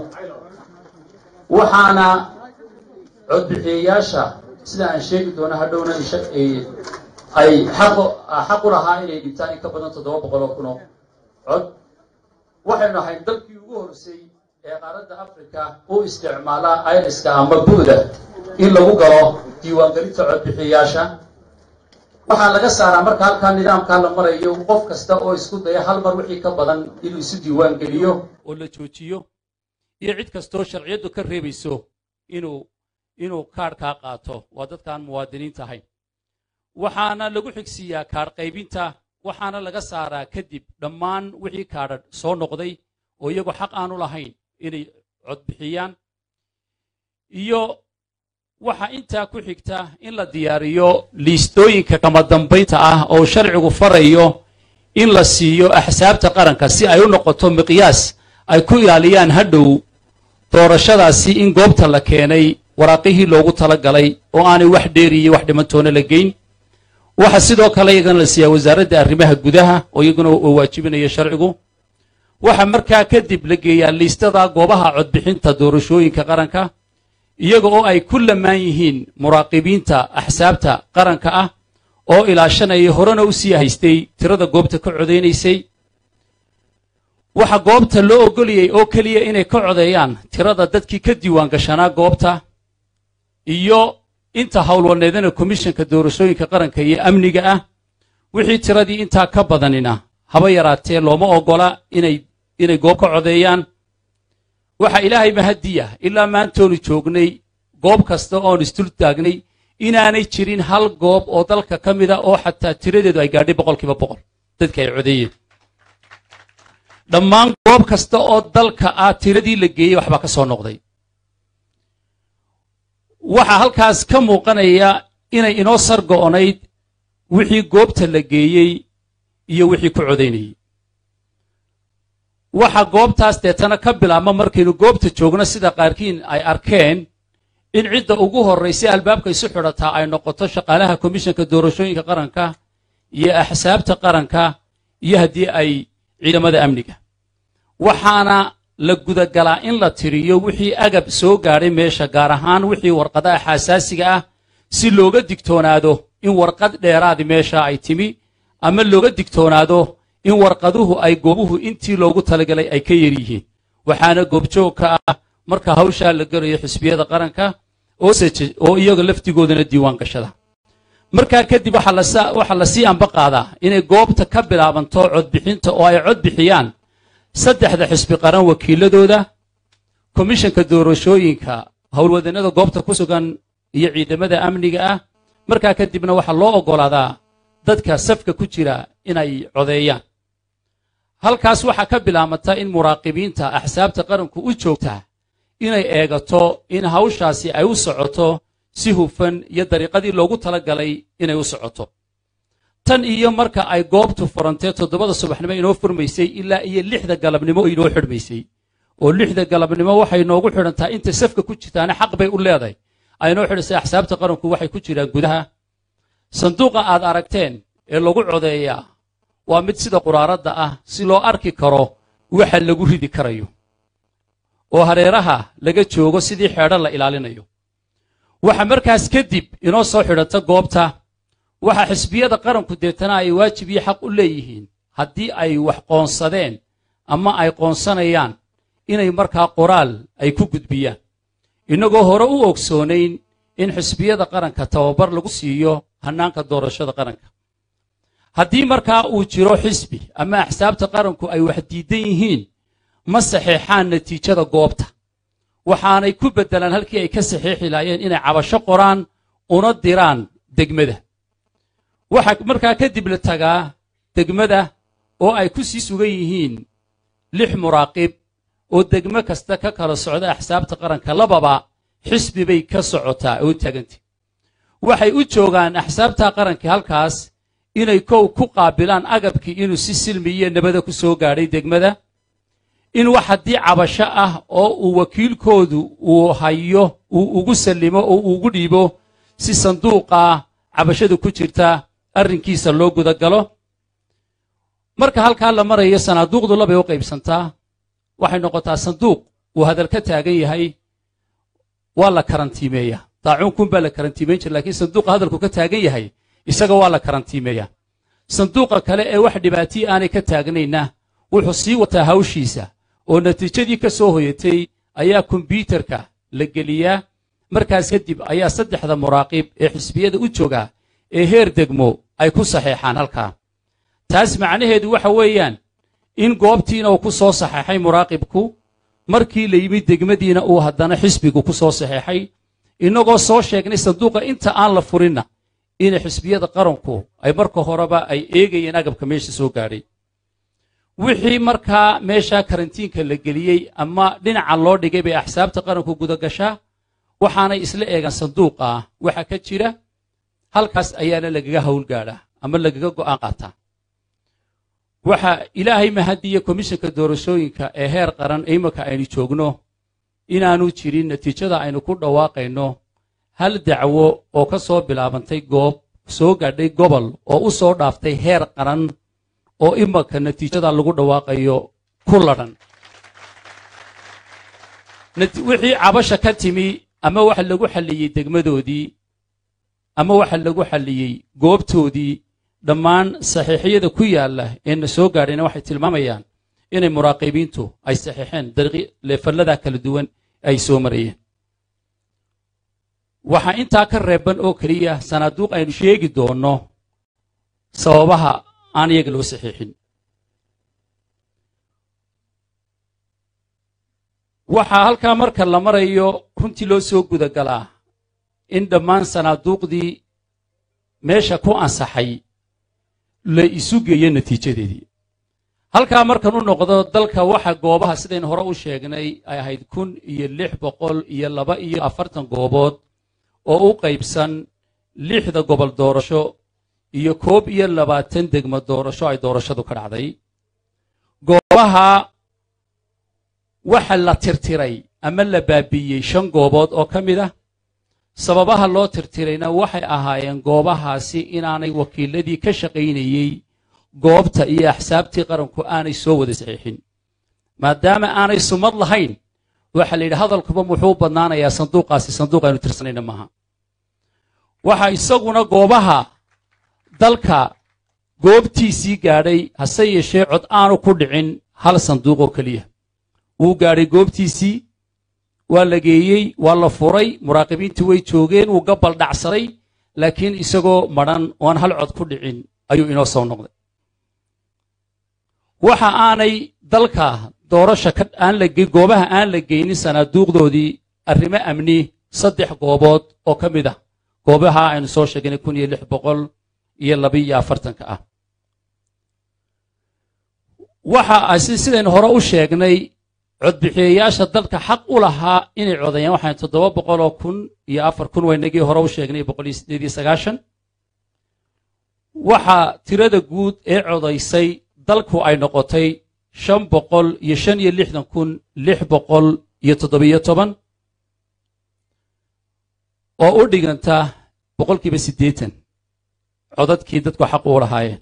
[SPEAKER 12] waxaana codbixiyayaasha sida aan sheegi doono hadhowna insha- ee, ay xaqo xaq u lahaa inay dhibtaan in ka badan toddoba boqol oo kun oo cod waxaynu ahayd dalkii ugu horeysay ee qaaradda afrika u isticmaala iriska ama buuda in lagu galo diiwaangelinta codbixiyayaasha waxaa laga saaraa marka halkaa nidaamkaa la marayo qof kasta oo isku daya hal mar wixii ka badan inuu isu diiwaangeliyo oo la joojiyo iyo cid kastoo sharciyaddu ka reebayso inuu inuu kaadhkaa qaato waa dadkaan muwaadiniinta ahayn waxaana lagu xigsiiyaa kaadh qaybinta waxaana laga saaraa kadib dhammaan wixii kaadha soo noqday oo iyagu xaq aanu lahayn inay codbixiyaan iyo waxaa intaa ku xigta in la diyaariyo liistooyinka kama dambaynta ah oo sharcigu farayo in la siiyo axsaabta qaranka si ay u noqoto miqyaas ay ku ilaaliyaan hadhow doorashadaasi in goobta la keenay waraaqihii loogu talagalay oo aanay wax dheeri iyo wax dhimantoona la geyn waxa sidoo kale iyagana la siiyaa wasaaradda arrimaha gudaha oo iyaguna uu waajibinayo sharcigu waxa markaa kadib la geeyaa liistada goobaha codbixinta doorashooyinka qaranka iyaga oo ay ku lamaan yihiin muraaqibiinta axsaabta qaranka ah oo ilaashanaya horena u sii haystay tirada goobta ka codaynaysay waxa goobta loo ogoliyey oo keliya inay ka codeeyaan tirada dadkii ka diiwaan gashanaa goobta iyo inta howlwaneedana komishanka doorashooyinka qaranka iyo amniga ah wixii tiradii intaa ka badanina haba yaraatee looma ogola inay inay goob ka codeeyaan waxa ilaahay mahadiya ilaa maantoonu joognay goob kasta oon isdul taagnay inaanay jirin hal goob oo dalka ka mida oo xataa tiradeedu ay gaadhay boqolkiiba boqol dadka ay codeeyeen dhammaan goob kasta oo dalka ah tiradii la geeyey waxbaa ka soo noqday waxaa halkaas ka muuqanaya inay inoo sar go'onayd wixii goobta la geeyey iyo wixii ku codaynayey waxa goobtaas deetana ka bilaabma markaynu goobta joogno sida qaarkiin ay arkeen in cidda ugu horraysay albaabka isu xidhataa ay noqoto shaqaalaha komishanka doorashooyinka qaranka iyo axsaabta qaranka iyo haddii ay ciidamada amniga waxaana la gudagalaa in la tiriyo wixii agab soo gaadhay meesha gaar ahaan wixii warqadaha xasaasiga ah si looga digtoonaado in warqad dheeraadi meesha ay timi ama looga digtoonaado in warqaduhu ay goobuhu intii loogu talagalay ay ka yar yihiin waxaana goobjoog ka ah marka hawshaa la gelayo xisbiyada qaranka oo seje- oo iyaga laftigoodana diiwaan gashada markaa kadib waxaa lasa- waxaa lasii amba qaadaa inay goobta ka bilaabanto codbixinta oo ay cod bixiyaan saddexda xisbi qaran wakiiladooda komishanka doorashooyinka howlwadannada goobta ku sugan iyo ciidamada amniga ah markaa kadibna waxaa loo oggolaadaa dadka safka ku jira inay codeeyaan halkaas waxaa ka bilaamata in muraaqibiinta axsaabta qaranku u joogtaa inay eegato in hawshaasi ay u socoto si hufan iyo dariiqadii loogu talagalay inay u socoto tan iyo marka ay goobtu furantee toddobada subaxnimo inoo furmaysay ilaa iyo lixda galabnimo inoo xidhmaysay oo lixda galabnimo waxay noogu xidhantaa inta safka ku jirtaana xaq bay u leedahay aynoo xidhaysay axsaabta qaranku waxay ku jiraan gudaha sanduuqa aad aragteen ee lagu codeeyaa waa mid sida quraaradda ah si loo arki karo waxa lagu ridi karayo oo hareeraha laga joogo sidii xeedho la ilaalinayo waxa markaas kadib inoo soo xidhanta goobta waxa xisbiyada qaranku deetana ay waajib iyo xaq u leeyihiin haddii ay wax qoonsadeen ama ay qoonsanayaan inay markaa qoraal ay ku gudbiyaan innagoo hore u ogsoonayn in xisbiyada qaranka tababar lagu siiyo hannaanka doorashada qaranka haddii markaa uu jiro xisbi ama axsaabta qaranku ay wax diidan yihiin ma saxeexaan natiijada goobta waxaanay ku beddelaan halkii ay ka saxeexi laayeen inay cabasho qoraan una diraan degmada waxaa markaa kadib la tagaa degmada oo ay ku sii sugan yihiin lix muraaqib oo degmo kasta ka kala socda axsaabta qaranka lababa xisbi bay ka socotaa oo taagantay waxay u joogaan axsaabta qaranka halkaas inay kow ku qaabilaan agabkii inuu si silmi iyo nabada ku soo gaadhay degmada in wax haddii cabasho ah oo uu wakiilkoodu uu hayo uu ugu sallimo oo uu ugu dhiibo si sanduuqa cabashada ku jirta arrinkiisa loo gudagalo marka halkaa la marayo sanaaduuqdu labay u qaybsantaa waxay noqotaa sanduuq uu hadal ka taagan yahay waa la karantiimeeyaa daacuunkun baa la karantiimeyn jira laakiin sanduuqa hadalku ka taagan yahay isaga waa la karantiimeeyaa sanduuqa kale ee wax dhibaatiyi aanay ka taagnayna wuxuu sii wataa hawshiisa oo natiijadii ka soo hoyatay ayaa kombyuutarka la geliyaa markaas kadib ayaa saddexda muraaqib ee xisbiyada u jooga ee heer degmo ay ku saxeexaan halkaa taas macnaheedu waxa weeyaan in goobtiina uu ku soo saxeexay muraaqibku markii la yimid degmadiina uu haddana xisbigu ku soo saxeexay innagoo soo sheegnay sanduuqa inta aan la furinna inay xisbiyada qaranku ay marka horeba ay eegayeen agabka meesha soo gaadhay wixii markaa meesha karantiinka la geliyey ama dhinaca loo dhigay bay axsaabta qaranku gudagashaa waxaanay isla eegaan sanduuqa waxa ka jira halkaas ayaana lagaga howlgaadhaa ama lagaga go'aan qaataa waxa ilaahay mahadiya komishanka doorashooyinka ee heer qaran ee imanka aynu joogno inaanu jirin natiijada aynu ku dhawaaqayno hal dacwo oo ka soo bilaabantay goob soo gaadhay gobol oo u soo dhaaftay heer qaran oo imanka natiijada lagu dhawaaqayo ku ladhan wixii cabasha ka timi ama waxa lagu xalliyey degmadoodii ama waxa lagu xalliyey goobtoodii dhammaan saxiixyada ku yaalla ee na soo gaadhayna waxay tilmaamayaan inay muraaqibiintu ay saxiixeen leefallada kala duwan ay soo marayeen waxaa intaa ka reeban oo keliya sanaaduuq aynu sheegi doonno sababaha aan iyaga loo saxiixin waxaa halkaa marka la marayo runtii loo soo gudagalaa in dhammaan sanaaduuqdii meesha ku ansaxay la isu geeyo natiijadeedii halkaa markan u noqdo dalka waxa goobaha sidaynu hore u sheegnay ay ahayd kun iyo lix boqol iyo laba iyo afartan goobood oo u qaybsan lixda gobol doorasho iyo koob iyo labaatan degmo doorasho ay doorashadu ka dhacday goobaha waxa la tirtiray ama la baabiiyey shan goobood oo ka mid ah sababaha loo tirtirayna waxay ahaayeen goobahaasi inaanay wakiiladii ka shaqaynayey goobta iyo axsaabtii qaranku aanay soo wada saxiixin maadaama aanay sumad lahayn waxaa la yidhi hadalkuba muxuu badnaanayaa sanduuqaasi sanduuq aynu tirsanayna maaha waxa isaguna goobaha dalka goobtiisii gaadhay hase yeeshee cod aanu ku dhicin hal sanduuq oo keliya wuu gaadhay goobtiisii waa la geeyey waa la furay muraaqibiintii way joogeen wuu gabal dhacsaday laakiin isagoo madhan oan hal cod ku dhicin ayuu inoo soo noqday waxa aanay dalka doorasha aan la goobaha aan la geynin sanaaduuqdoodii arrimo amni saddex goobood oo ka mid ah goobaha aynu soo sheegnay kun iyo lix boqol iyo labiiyo afartanka ah waxa sidaynu hore u sheegnay codbixiyayaasha dalka xaq u lahaa inay codayaan waxaan toddoba boqoloo kun iyo afar kun waynagii hore u sheegnay boqol iyo sideed iyo sagaashan waxaa tirada guud ee codaysay dalku ay noqotay shan boqol iyo shan iyo lixdan kun lix boqol iyo toddobiyo toban oo u dhiganta boqolkiiba siddeetan codadkii dadku xaq u lahaayeen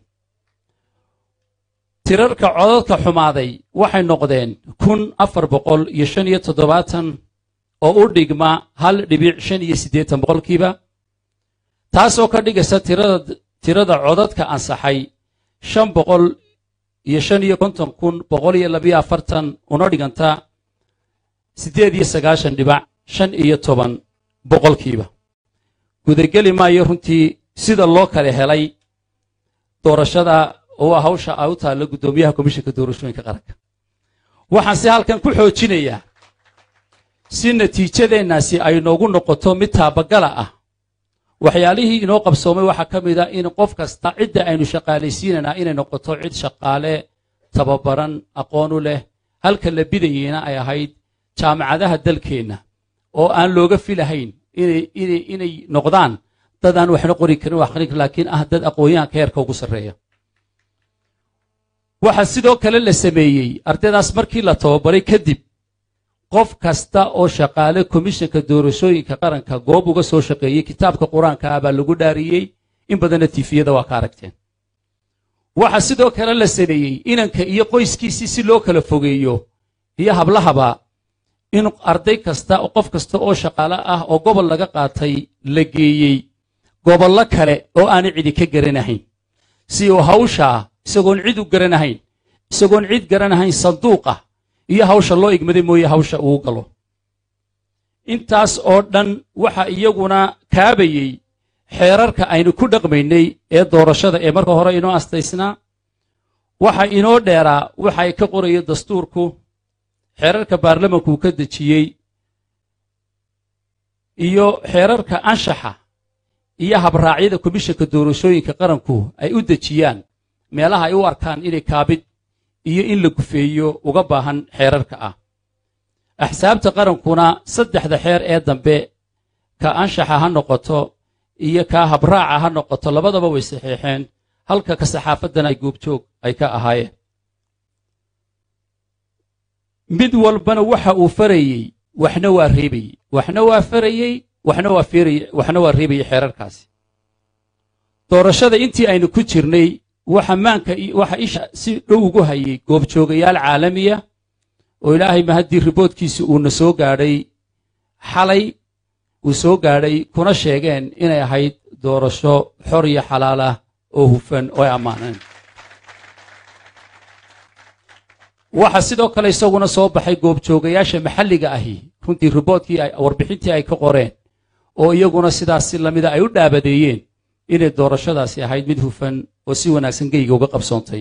[SPEAKER 12] tirarka codadka xumaaday waxay noqdeen kun afar boqol iyo shan iyo toddobaatan oo u dhigma hal dhibic shan iyo siddeetan boqolkiiba taasoo ka dhigaysa tirada tirada codadka ansaxay shan boqol iyo shan iyo konton kun boqol iyo labiyo afartan una dhiganta siddeed iyo sagaashan dhibac shan iyo toban boqolkiiba gudageli maayo runtii sida loo kala helay doorashada oo ah hawsha ay u taalla guddoomiyaha komishanka doorashooyinka qaranka waxaan si halkan ku xoojinayaa si natiijadeennaasi ay noogu noqoto mid taabagala ah waxyaalihii inoo qabsoomay waxaa ka mid a in qof kasta cidda aynu shaqaalaysiinanaa inay noqoto cid shaqaale tababaran aqoon u leh halka la bidayeyna ay ahayd jaamacadaha dalkeenna oo aan looga filahayn inay inay inay noqdaan dad aan waxna qori karin wax aqrin karin laakiin ah dad aqoonyahanka heerka ugu sarreeya waxaa sidoo kale la sameeyey ardaydaas markii la tababaray kadib qof kasta oo shaqaale komishanka doorashooyinka qaranka goob uga soo shaqeeyey kitaabka qur-aanka ah baa lagu dhaariyey in badanna tifiyada waa ka aragteen waxaa sidoo kale la sameeyey inanka iyo qoyskiisii si loo kala fogeeyo iyo hablahaba in arday kasta oo qof kasta oo shaqaale ah oo gobol laga qaatay la geeyey gobollo kale oo aanay cidi ka garanahayn si uu hawshaa isagoon cid u garanahayn isagoon cid garanahayn sanduuqa iyo hawsha loo igmaday mooye hawsha uu galo intaas oo dhan waxa iyaguna kaabayey xeerarka aynu ku dhaqmaynay ee doorashada ee marka hore inoo astaysnaa waxa inoo dheeraa waxa ay ka qorayo dastuurku xeerarka baarlamanku uu ka dejiyey iyo xeerarka anshaxa iyo habraacyada komishanka doorashooyinka qaranku ay u dejiyaan meelaha ay u arkaan inay kaabid iyo in la gufeeyo uga baahan xeerarka ah axsaabta qarankuna saddexda xeer ee dambe ka anshaxa ha noqoto iyo ka habraaca ha noqoto labadaba way saxiixeen halka ka saxaafaddana ay goobjoog ay ka ahaayeen mid walbana waxa uu farayey waxna waa reebayey waxna waa farayey waxna waa feerayey waxna waa reebayey xeerarkaasi doorashada intii aynu ku jirnay waxa maanka waxa isha si dhow ugu hayay goobjoogayaal caalamiya oo ilaahay mahaddii riboodkiisi uuna soo gaadhay xalay uu soo gaadhay kuna sheegeen inay ahayd doorasho xor iyo xalaal ah oo hufan oo ay ammaaneen waxa sidoo kale isaguna soo baxay goobjoogayaasha maxalliga ahi runtii riboodkii warbixintii ay ka qoreen oo iyaguna sidaas si lamida ay u dhaabadeeyeen inay doorashadaasi ahayd mid hufan oo si wanaagsan geyga uga qabsoontay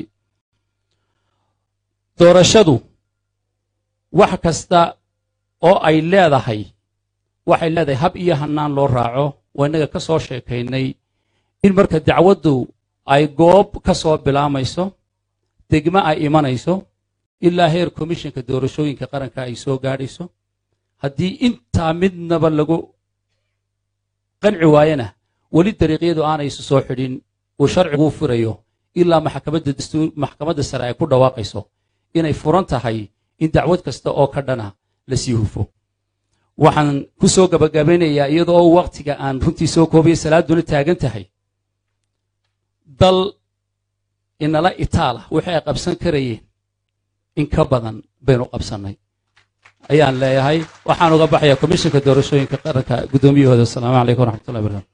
[SPEAKER 12] doorashadu wax kasta oo ay leedahay waxay leedahay hab iyo hannaan loo raaco oo innaga ka soo sheekaynay in marka dacwaddu ay goob ka soo bilaamayso degmo ay imanayso ilaa heer komishanka doorashooyinka qaranka ay soo gaadhayso haddii intaa midnaba lagu qanci waayana weli dariiqyadu aanay isu soo xidhin uu sharcigu u furayo ilaa maxkamadda dastuur maxkamadda sare ay ku dhawaaqayso inay furan tahay in dacwad kasta oo ka dhana la sii hufo waxaan ku soo gabagabeynayaa iyadoo wakhtiga aan runtii soo koobaya salaaduna taagan tahay dal inala itaala wixii ay qabsan karayeen in ka badan baynu qabsannay ayaan leeyahay waxaan uga baxayaa komishanka doorashooyinka qaranka guddoomiyahooda asalaamu calaykum waraxmatullahi barakatu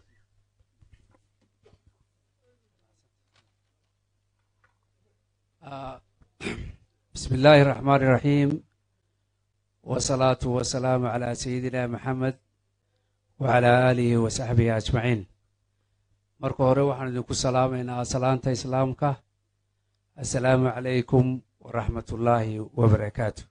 [SPEAKER 13] بسم الله الرحمن الرحيم والصلاة والسلام على سيدنا محمد وعلى آله وصحبه أجمعين marka hore waxaan idinku salaamaynaa salaanta islaamka assalaamu calaykum waraxmat ullaahi wabarakaatu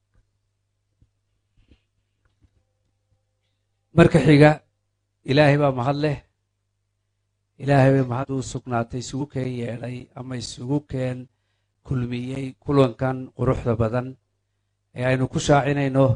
[SPEAKER 13] marka xiga ilaahay baa mahad leh ilaahay bay mahad u sugnaatay isugu keen yeedhay ama isugu keen kulmiyey kulankan quruxda badan ee aynu ku shaacinayno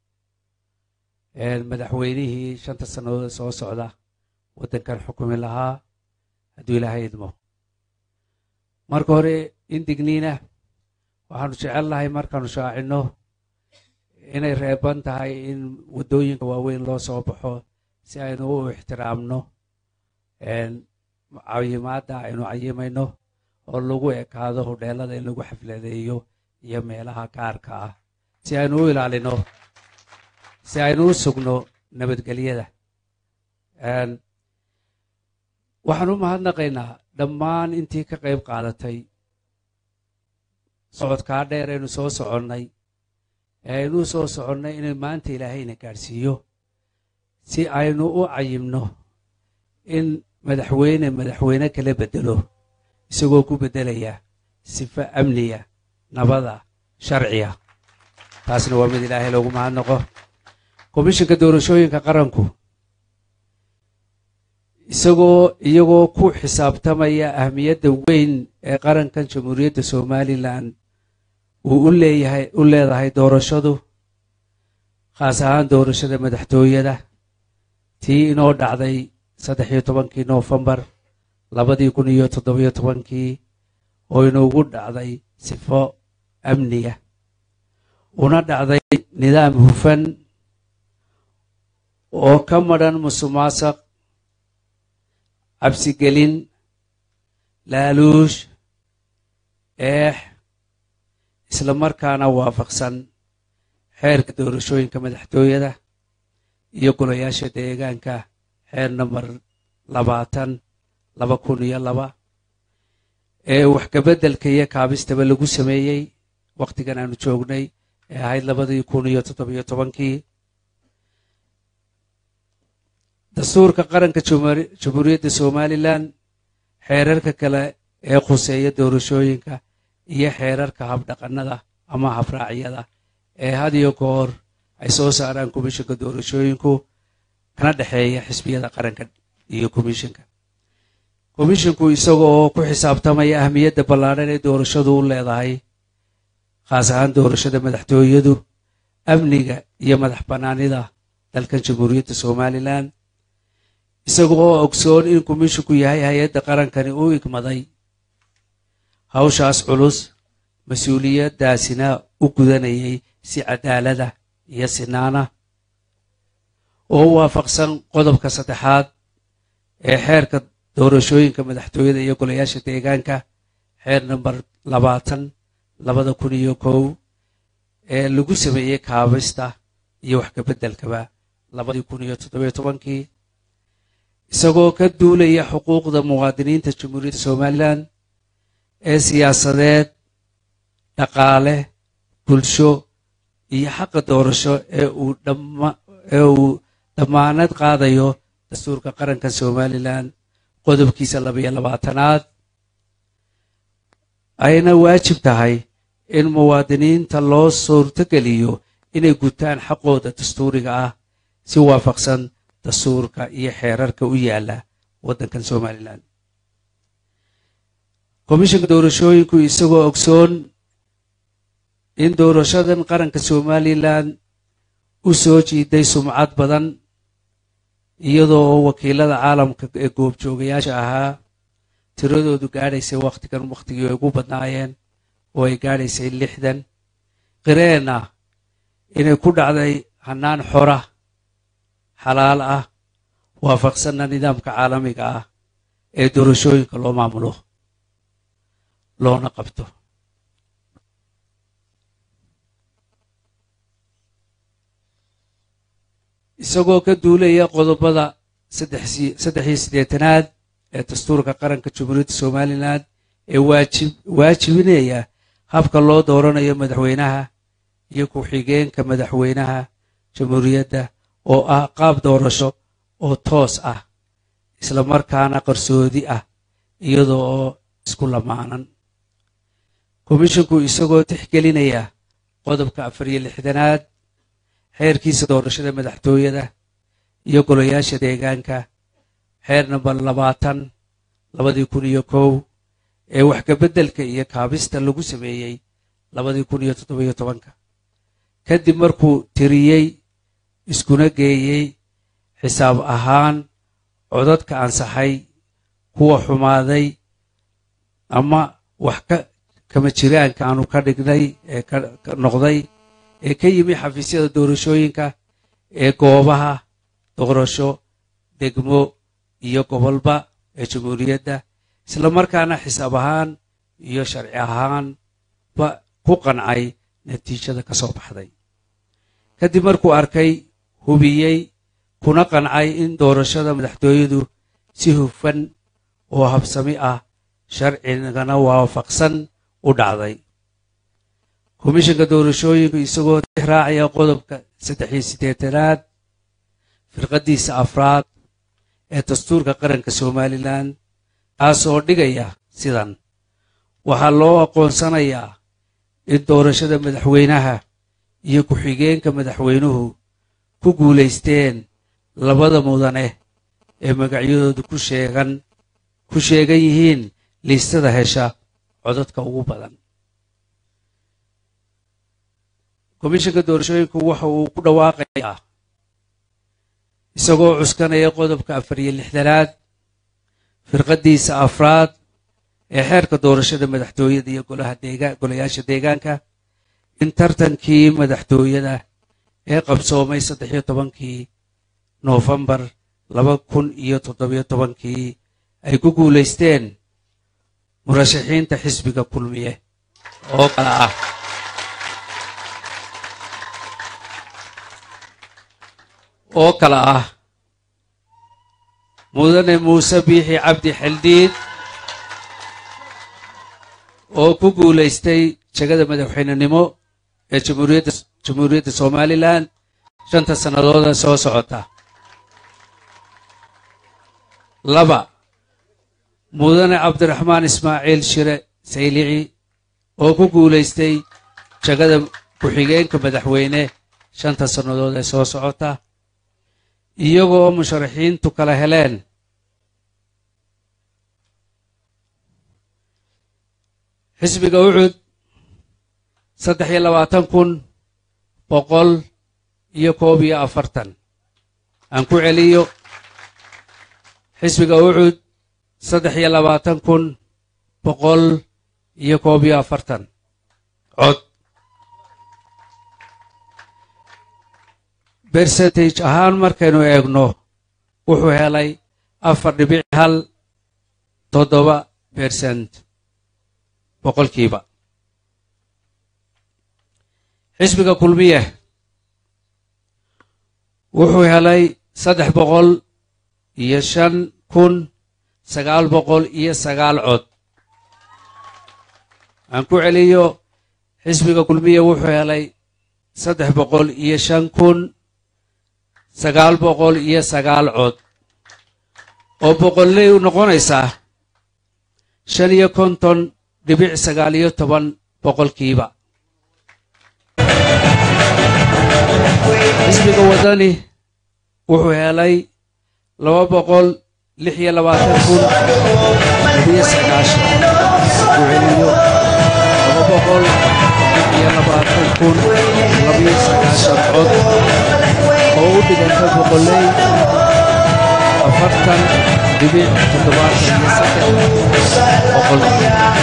[SPEAKER 13] madaxweynihii shanta sannadood soo socda waddankan xukumi lahaa hadduu ilaahay idmo marka hore indigniina waxaanu jecelnahay markaanu shaacinno inay reeban tahay in waddooyinka waaweyn loo soo baxo si aynu u ixtiraamno cayimaadda aynu cayimayno oo lagu ekaado hodheelada in lagu xafladeeyo iyo meelaha gaarka ah si aynu u ilaalino si aynu u sugno nabadgelyada waxaan u mahadnaqaynaa dhammaan intii ka qayb qaadatay socodkaa dheer aynu soo soconnay ee aynu u soo soconnay inay maanta ilaahayna gaadhsiiyo si aynu u cayimno in madaxweyne madaxweyne kala beddelo isagoo ku beddelaya sifo amniya nabada sharciya taasna waa mid ilaahay loogu mahadnaqo komishinka doorashooyinka qaranku isagoo iyagoo ku xisaabtamaya ahmiyadda weyn ee qarankan jamhuuriyadda somalilan uu u leeyahay u leedahay doorashadu khaas ahaan doorashada madaxtooyada tii inoo dhacday saddex iyo tobankii noofembar labadii kun iyo toddobiyo tobankii oo inoogu dhacday sifo amniga una dhacday nidaam hufan oo ka madhan musuqmaasuq cabsigelin laaluush eex isla markaana waafaqsan xeerka doorashooyinka madaxtooyada iyo golayaasha deegaanka xeer namber labaatan laba kun iyo laba ee wax kabeddelka iyo kaabistaba lagu sameeyey wakhtigan aanu joognay ee ahayd labadii kun iyo toddobiyo tobankii dastuurka qaranka jamhuuriyadda somalilan xeerarka kale ee khuseeya doorashooyinka iyo xeerarka habdhaqannada ama habraacyada ee had iyo goor ay soo saaraan komishinka doorashooyinku kana dhexeeya xisbiyada qaranka iyo komishinka komishinku isaga oo ku xisaabtamaya ahmiyadda ballaadhan ee doorashadu u leedahay khaas ahaan doorashada madaxtooyadu amniga iyo madax bannaanida dalkan jamhuuriyadda somalilan isaga oo ogsoon in komishinku yahay hay-adda qarankani u igmaday hawshaas culus mas-uuliyaddaasina u gudanayay si cadaalada iyo sinaana oo u waafaqsan qodobka saddexaad ee xeerka doorashooyinka madaxtooyada iyo golayaasha deegaanka xeer namber labaatan labada kun iyo kow ee lagu sameeyey kaabista iyo wax kabeddelkaba labadii kun iyo toddobiyo tobankii isagoo ka duulaya xuquuqda muwaadiniinta jamhuuriyadda somalilan ee siyaasadeed dhaqaale bulsho iyo xaqa doorasho ee uu ee uu dhammaanad qaadayo dastuurka qaranka somalilan qodobkiisa labaiyo labaatanaad ayna waajib tahay in muwaadiniinta loo suurtogeliyo inay gutaan xaqooda dastuuriga ah si waafaqsan dastuurka iyo xeerarka u yaala waddankan somalilan komishinka doorashooyinku isagoo ogsoon in doorashadan qaranka somalilan u soo jiiday sumcad badan iyadoo oo wakiilada caalamka ee goobjoogayaasha ahaa tiradoodu gaadhaysay wakhtigan wakhtigii ay ugu badnaayeen oo ay gaadhaysay lixdan qireen ah inay ku dhacday hannaan xora xalaal ah waafaqsanna nidaamka caalamiga ah ee doorashooyinka loo maamulo loona qabto isagoo ka duulaya qodobada saddex iyo siddeetanaad ee dastuurka qaranka jamhuuriyadda somalilan ee waajib waajibinaya habka loo dooranayo madaxweynaha iyo ku-xigeenka madaxweynaha jamhuuriyadda oo ah qaab doorasho oo toos ah isla markaana qarsoodi ah iyadoo oo isku lamaanan komishinku isagoo tixgelinaya qodobka afar iyo lixdanaad xeerkiisa doorashada madaxtooyada iyo golayaasha deegaanka xeer namber labaatan labadii kun iyo kow ee wax kabeddelka iyo kaabista lagu sameeyey labadii kun iyo toddobiyo tobanka kadib markuu tiriyey iskuna geeyey xisaab ahaan codadka ansaxay kuwa xumaaday ama wax ka kama jiraanka aanu ka dhignay ee ka noqday ee ka yimi xafiisyada doorashooyinka ee goobaha doorasho degmo iyo gobolba ee jamhuuriyadda isla markaana xisaab ahaan iyo sharci ahaanba ku qancay natiijada ka soo baxday kadib markuu arkay hubiyey kuna qancay in doorashada madaxtooyadu si hufan oo habsami ah sharcigana waafaqsan u dhacday komishanka doorashooyinku isagoo raacaya qodobka saddex iyo siddeetanaad firqaddiisa afraad ee dastuurka qaranka somalilan kaasoo dhigaya sidan waxaa loo aqoonsanayaa in doorashada madaxweynaha iyo ku-xigeenka madaxweynuhu ku guulaysteen labada mudane ee magacyadoodu ku sheegan ku sheegan yihiin liistada hesha codadka ugu badan komishanka doorashooyinku waxa uu ku dhawaaqayaa isagoo cuskanaya qodobka afar iyo lixdanaad firqaddiisa afraad ee xeerka doorashada madaxtooyada iyo golaha deegaan golayaasha deegaanka in tartankii madaxtooyada ee qabsoomay saddex iyo tobankii noofembar laba kun iyo toddobiyo tobankii ay ku guulaysteen murashaxiinta xisbiga kulmiye oo kale ah oo kale ah mudane muuse biixi cabdi xildhiid oo ku guulaystay jegada madaxweynenimo ee jamhuuriyadda jamhuuriyadda somalilan shanta sannadooda soo socota laba mudane cabdiraxmaan ismaaciil shire saylici oo ku guulaystay jegada ku-xigeenka madaxweyne shanta sannadood ee soo socota iyagoo musharaxiintu kala heleen xisbiga ucud saddex iyo labaatan kun boqol iyo koob iyo afartan aan ku celiyo xisbiga ucud saddex iyo labaatan kun boqol iyo koob iyo afartan cod bercentage ahaan markaynu eegno wuxuu helay afar dhibic hal toddoba bersent boqolkiiba xisbiga kulmiye wuxuu helay saddex boqol iyo shan kun sagaal boqol iyo sagaal cod aan ku celiyo xisbiga kulmiye wuxuu helay saddex boqol iyo shan kun sagaal boqol iyo sagaal cod oo boqolley u noqonaysaa shan iyo konton dhibic sagaal iyo toban boqolkiiba xisbiga waddani wuxuu helay laba boqol lix iyo labaatan kun labiyo sagaashan ku celiyo laba boqol lix iyo labaatan kun labiyo sagaashan cod oo u dhiganta boqolley afartan dhibic toddobaatan iyo saddex boqol